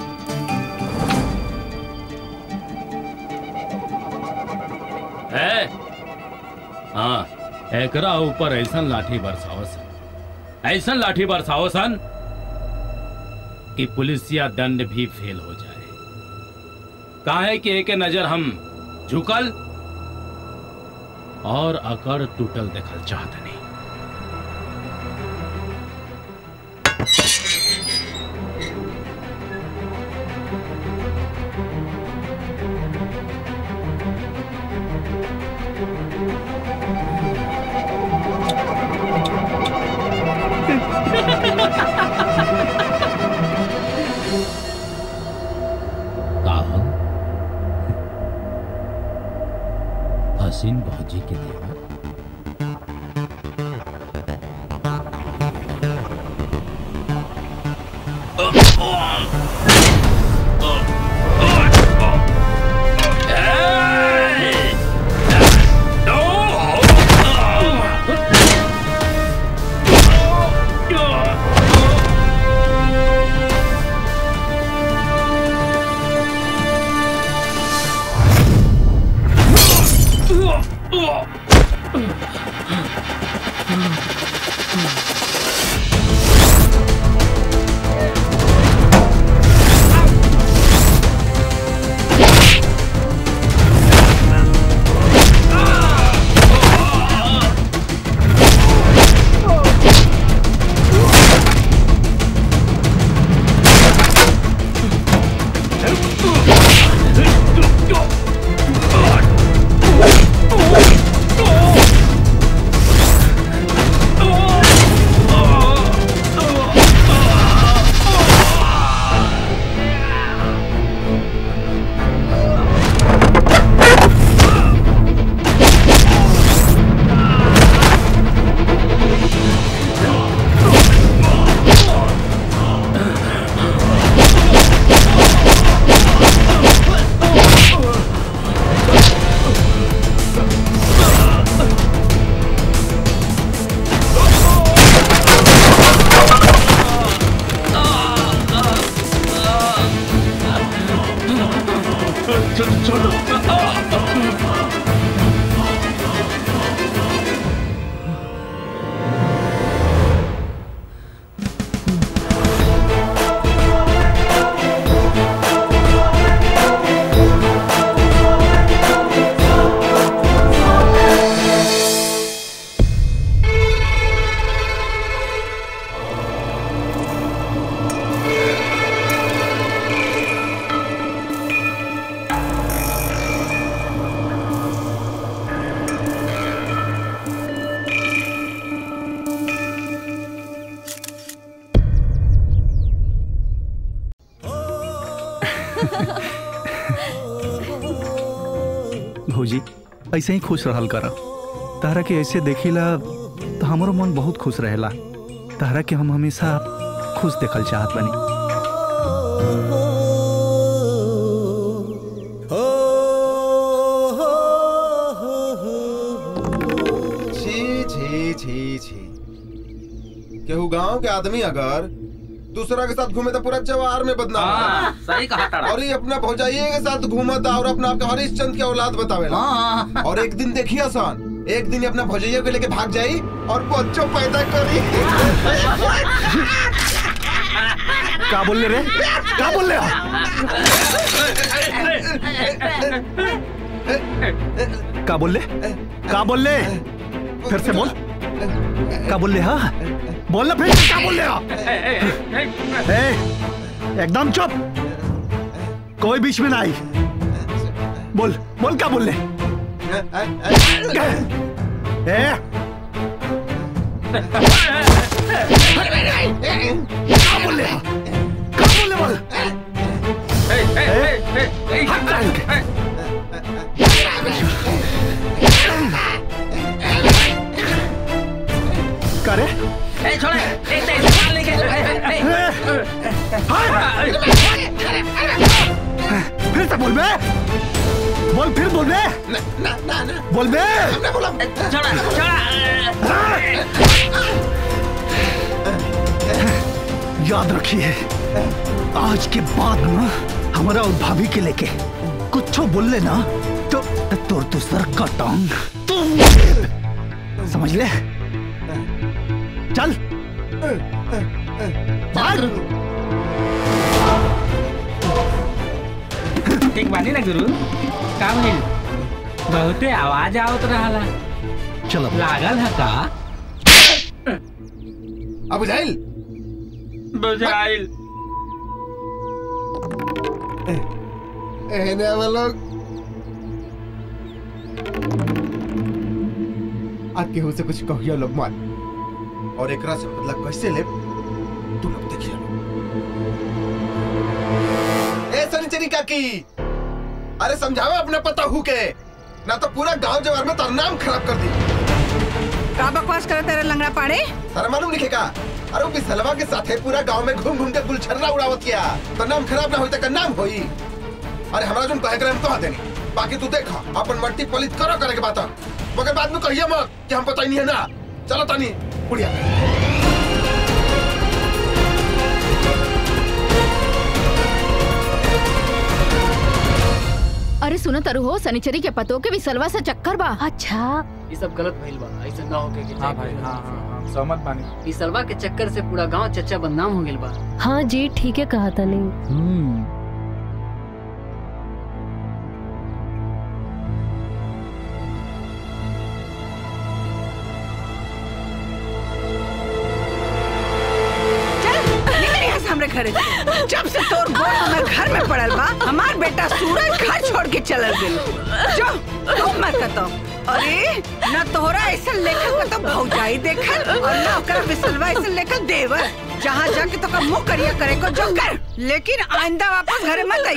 है हाँ एकरा ऊपर ऐसन लाठी बरसावस ऐसन लाठी बरसावसन कि पुलिसिया दंड भी फेल हो जाए काहे कि एक नजर हम झुकल और अकड़ टूटल देखल चाहत नहीं काहन हसीन भौजी के देवर Oh! ऐसे ही खुश रहल कर तारा के ऐसे देखिला तो हमारो मन बहुत खुश रहेला तारा के हम हमेशा खुश देखल चाहत बनी छी छी छी छी केहू गांव के आदमी अगर दूसरा के साथ घूमे तो पूरा जवार में बदनाम हाँ, होता। सही कहा तारा। और ये अपना भौजाइये के साथ घूमता और अपना आपका हरिश्चंद के औलाद बतावेला और एक दिन देखिए आसान एक दिन ये अपना भौजाइये को लेके भाग जाई और बच्चों पैदा करी का बोल ले रे का बोल ले का बोल ले का बोल ले फिर से बोल का बोल ले हाँ बोल ना फिर से क्या बोल ले हाँ? ए, एकदम चुप कोई बीच में ना आई बोल बोल क्या बोल ले ए, क्या बोल ले हाँ? क्या बोल ले बोल हट जा इनके। का रे ए छोड़ ए ते मार लेके ए, ए, फिर से बोल बे बोल फिर बोल बे बोल बे छोड़ा छोड़ा याद रखिए आज के बाद ना हमारा और भाभी के लेके कुछ बोल ले ना तो तोर तो सर का टांग समझ ले चल बाहर ठीक बानी ना गुरु का भइल बहुते आवाज आवत रहला चलो लागल है का अब बुझाइल बुझाइल एहने वो लोग आज केहू से कुछ कहियो लोग मान और एकरा से बदला कैसे ले तू लोग देखिए ए सनिचरी काकी अरे समझावे अपने पता हु के ना तो पूरा गांव जवार में तार नाम खराब कर दी का बकवास करे तेरे लंगड़ा पाड़े तारा मालूम लिखे का अरे वो बिसलवा के साथे पूरा गांव में घूम घूम के गुलछर्रा उड़ावत किया तो नाम खराब ना होई तो का नाम होई अरे हमरा जोन कहे करे हम तो देनी बाकी तू देखा अपन मट्टी पलित करो करे के बात मगर बाद में कहिए मत कि हम पता ही नहीं है ना चलो तानी बुढ़िया अरे सुनो तरु हो सनिचरी के पतो के विसलवा से चक्कर बा अच्छा ये सब गलत भइल बा ऐसा ना होके कि हाँ भाई हाँ हाँ हाँ सहमत बानी इस सलवा के चक्कर से पूरा गांव चच्चा बदनाम हो गेल बा हाँ जी ठीक है कहा था नहीं चल निकल यहाँ से हमरे घरे से। जब से तोर गोड़ हमर घर में पड़ल बा हमार बेटा सूरज घर छोड़ के चलल गेल जो तू मत तो अरे न तोहरा ऐसा लेखक का तो भौजाई देखल और न ओकरा बिसलवा ऐसा लेखक देवर जहाँ जाके तो का मुंह करिया करे को जो कर लेकिन आइंदा वापस घरे मत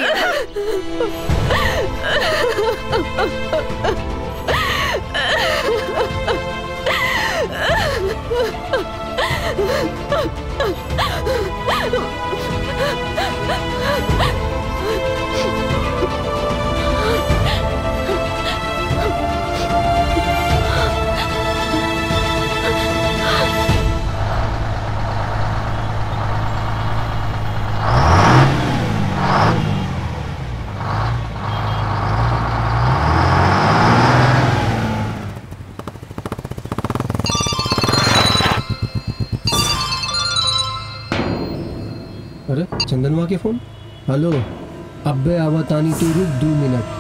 अरे चंदनवा के फोन हेलो अब्बे आवतानी तू रुक दो मिनट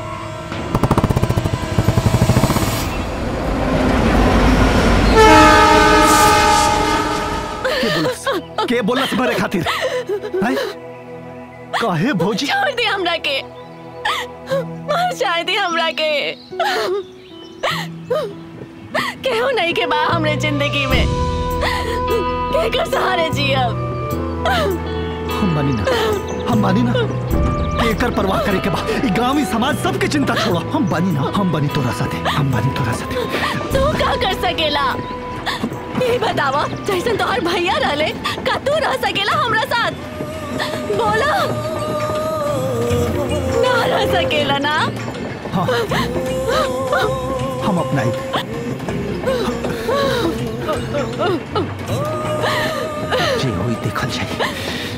के बोलस के बोलस मारे खातिर हैं? काहे भौजी छोड़ दे हमरा के मार जाए दे हमरा के केहू नहीं के बा हमरे जिंदगी में के कर सहारे जियब हम मानी ना हम मानी ना कि एकर परवाह करे के बा ई गांव ई समाज सबके चिंता छोड़ो हम बानी ना हम बानी तोरा साथे हम बानी तोरा साथे तू का कर सकेला ये बतावा जैसन तोहर भैया रहले का तू रह सकेला हमरा साथ बोला ना रह सकेला ना हाँ हम अपनाई जे होई देखल जाई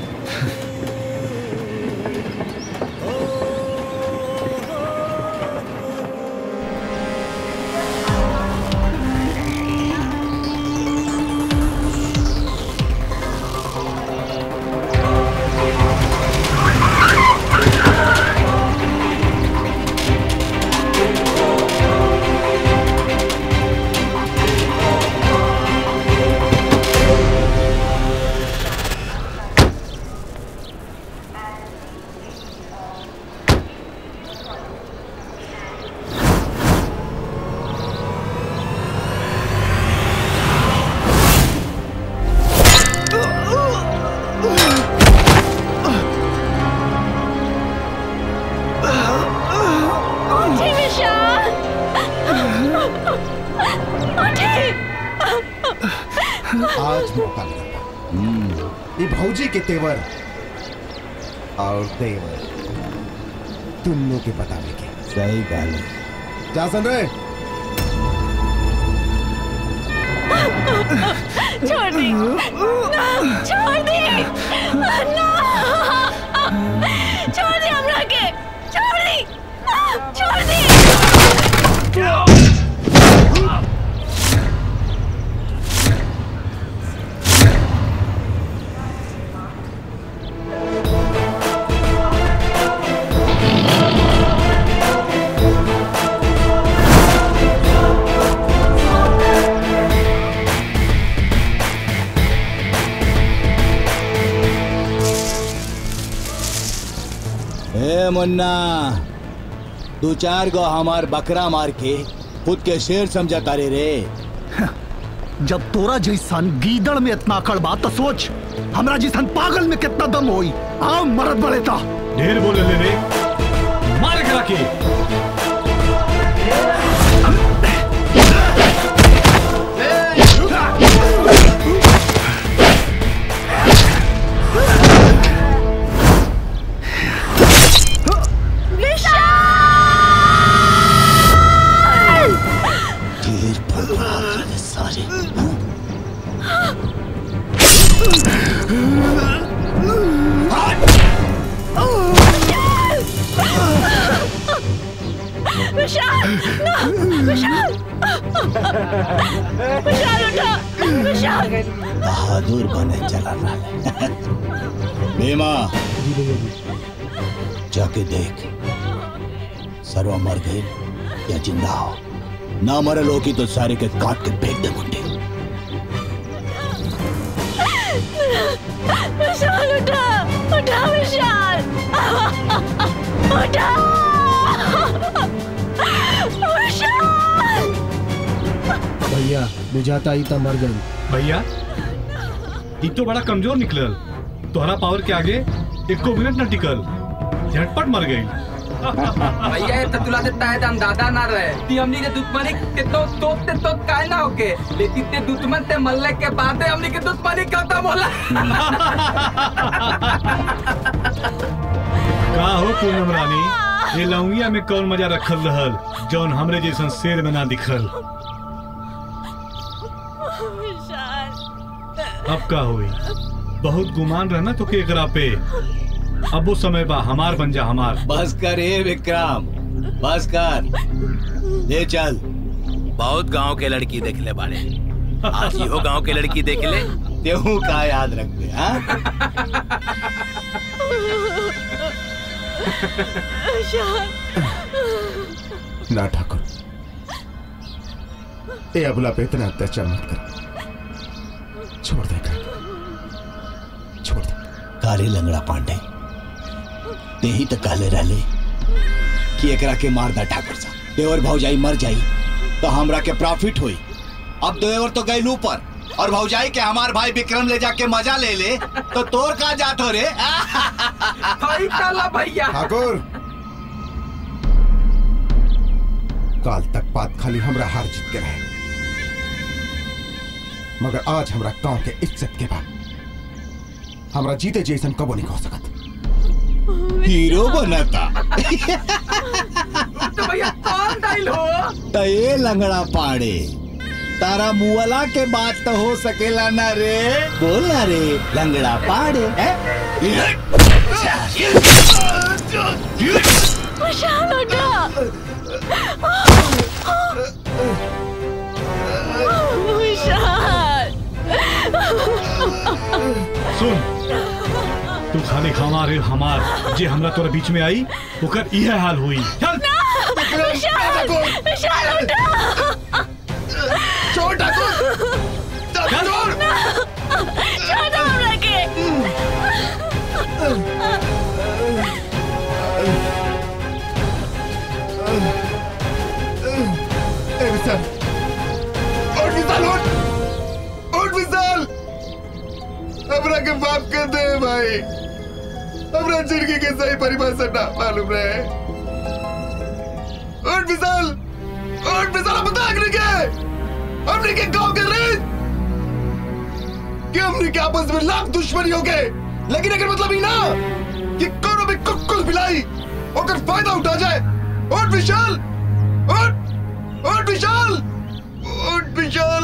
उठी विशाल उठी आज मौका मिला ये भौजी के तेवर और तेवर तुमने के बतावे के सही गाल जा सुन रहे छोड़ दी ना छोड़ दी ना छोड़ दी हमरा के छोड़ दी छोड़ दी ए मुन्ना दो चार गो हमार बकरा मार के खुद के शेर समझा तारे रे जब तोरा जैसन गीदड़ में इतना अकड़ बा तो सोच हमरा जैसन पागल में कितना दम होई आओ मरद बड़े ता ढेर बोले ले रे मार करा के ढेर बोल रहा है सारे विशाल ना विशाल विशाल उठो विशाल बहादुर बने चला रहा है भीमा जाके देख सर्वा मर गए या जिंदा हो ना मरे लोग की तो सारे के काट के फेंक दे मुंडे विशाल उठा उठा विशाल उठा विशाल भैया बुझाता ही था मर गई भैया ई तो बड़ा कमजोर निकलल तोहरा पावर के आगे एको मिनट न टिकल झटपट मर गई भैया ये ततुला से ताए दम दादा ना रहे ती हमनी के दुश्मनी के तो तोप ते तो काय ना होके लेकिन ते दुश्मन ते मरले के बाद हमनी के दुश्मनी खत्म होला का हो पूनम रानी ये लौंगिया में कौन मजा रखल रहल जौन हमरे जैसन शेर में ना दिखल अब का हुई बहुत गुमान रहना तो के एकरा पे अब वो समय बा हमार बन जा हमार बस कर ए विक्रम बस कर ले चल बहुत गांव के लड़की देख ले बाड़े आज इहो गांव के लड़की देख ले तेहू का याद रखबे हाँ ना ठाकुर ए अबला पे इतना अत्याचार मत कर छोड़ दे कर छोड़ दे काले लंगड़ा पांडे ते ही तो काले रहले कि एकरा के मार दा ठाकुर सा देवर भौजाई मर जाई तो हमरा के प्रॉफिट होई अब देवर तो गई ऊपर और भौजाई के हमार भाई विक्रम ले जाके मजा ले ले तो तोर का जात हो रे भैया ठाकुर काल तक बात खाली हमरा हार जीत के रहे मगर आज हमरा गांव के इज्जत के बाद हमरा जीते जैसन कबो नहीं हो सकत हीरो बनता तो भैया कौन डाइल हो तो ये लंगड़ा पाड़े तारा मुअला के बात तो हो सकेला ना रे बोल ना रे लंगड़ा पाड़े हैं? विशाल उठा विशाल सुन तू खाली हमारे हमार जे हमरा तोरा बीच में आई ओकर इहे हाल हुई चल विशाल विशाल उठा छोड़ ठाकुर छोड़ छोड़ हमरा के ए विशाल उठ विशाल उठ उठ विशाल हमरा के माफ कर दे भाई हमरा जिंदगी के सही परिभाषा ना मालूम रहे उठ विशाल उठ विशाल हम बता नहीं के हमने के गांव के रेत कि हमने के आपस में लाख दुश्मनी हो गए लेकिन अगर मतलब ही ना कि कोनो भी कुकुल बिलाई ओकर फायदा उठा जाए उठ विशाल उठ उठ विशाल उठ विशाल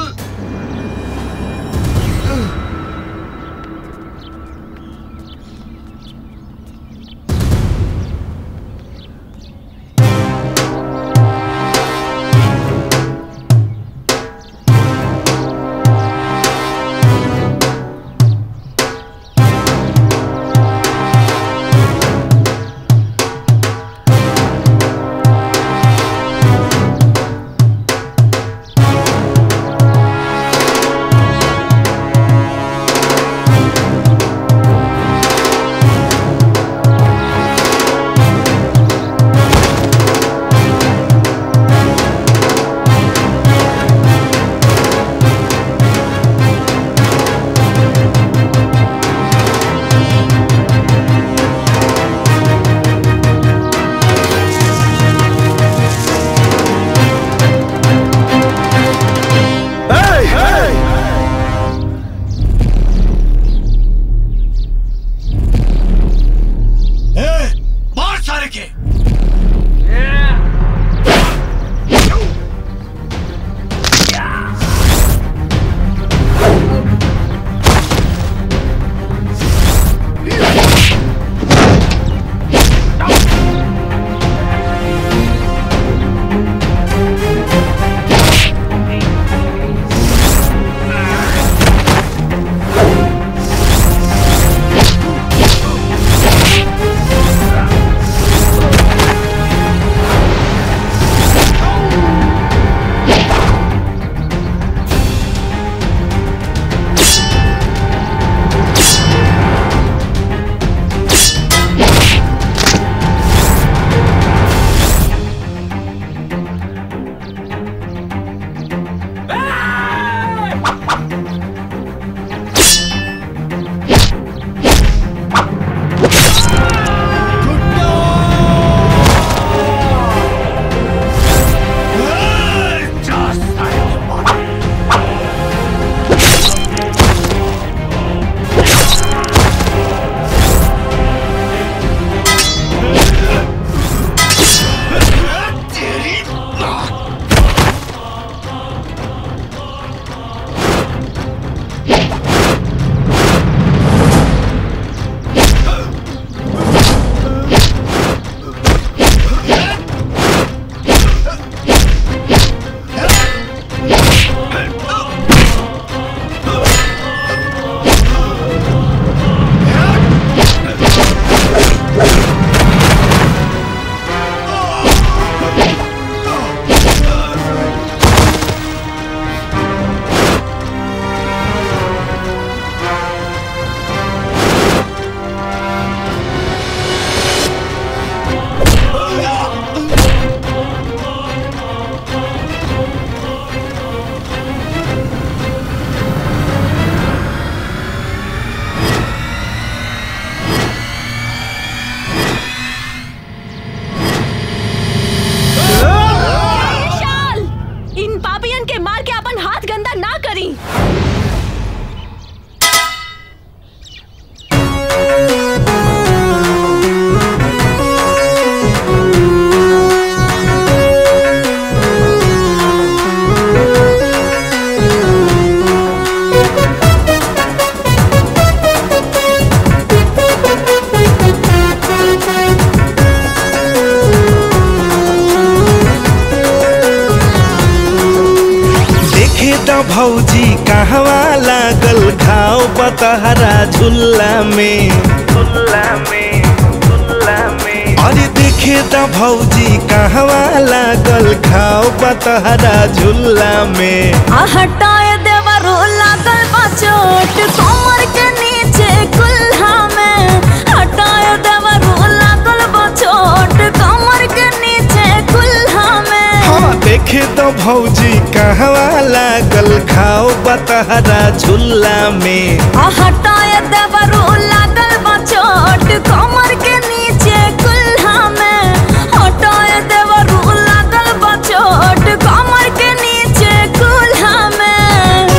द भौजी कहवा लागल घाव बतहरा झुल्ला में झुल्ला में झुल्ला में अरे देखे द भौजी कहवा लागल घाव बतहरा झुल्ला में आ हटाए देवरो लागल बा चोट कमर के नीचे कुल्हा में हटाए देवरो लागल बा चोट कमर के नीचे कुल्हा में हाँ देखे तो भौजी कहवा लागल घाव बतहरा झुल्ला में आ हटाए देवरो लागल बा चोट कमर के नीचे कुल्हा में हटाए देवरो लागल बा चोट कमर के नीचे कुल्हा में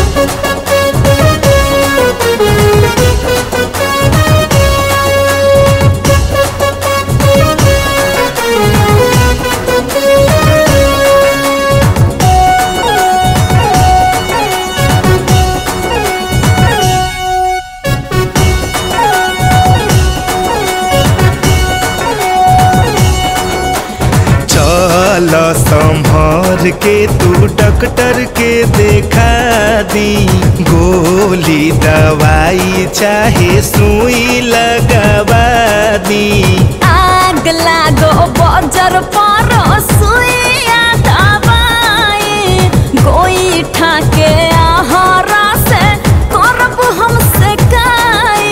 चल संभर के तू डॉक्टर के देखा दी गोली दवाई चाहे सुई लगवा दी आग लागो बजर पर सुइया दबाई गोई ठाके आहारा से करब हमसे काई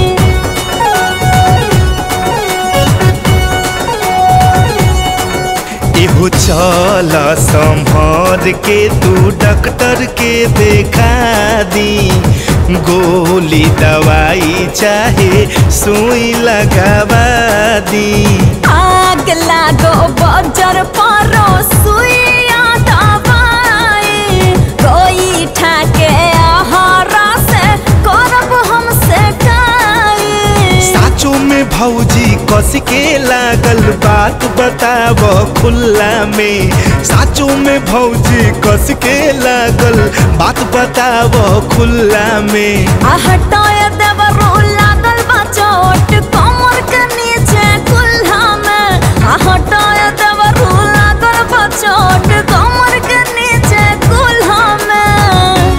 एहो चल संभर के तू डॉक्टर के देखा दी गोली दवाई चाहे सुई लगवा दी आग लागो बजर पर सुइया दबाई गोई ठाके आहारा से करब हमसे काई साचो में भौजी कस के लागल बात बताब खुल्ला में साचो में भौजी कस के लागल बात बताब खुल्ला में आ हटाए देवरो लागल बा चोट कमर के नीचे कुल्हा में आ हटाए देवरो लागल बा चोट कमर के नीचे कुल्हा में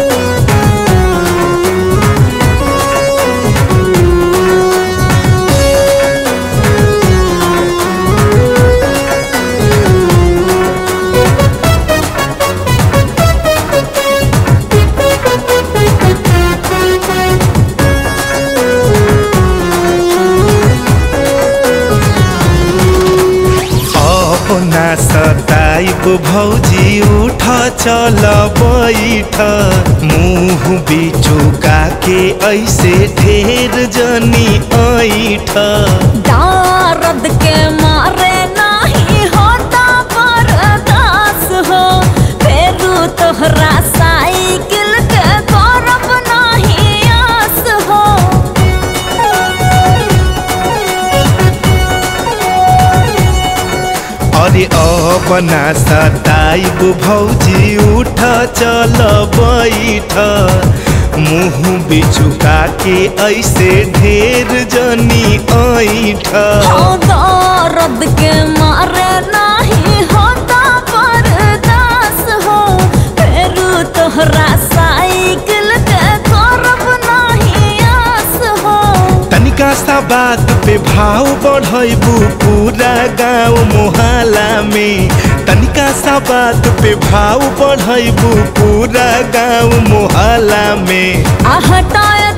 अपना सताइब भौजी उठ चल बैठ मुंह बिचुका के ऐसे ढेर जनी ऐठ दर्द के मारे नहीं होता बर्दाश्त हो फेरू तोहरा साइकिल के करब नहीं आस हो अरे अपना सताइब भौजी उठ चल बैठ मुंह बिचुका के ऐसे ढेर जनी ऐठ हो दर्द के मारे नहीं होता बर्दाश्त हो फेरू तोहरा साइकिल के करब नहीं आस हो तनिका सा बात पे भाव बढ़ैबू पूरा गांव मोहल्ला में तनिका सा बात पे भाव बढ़ैबू पूरा गांव मोहल्ला में आ हटाए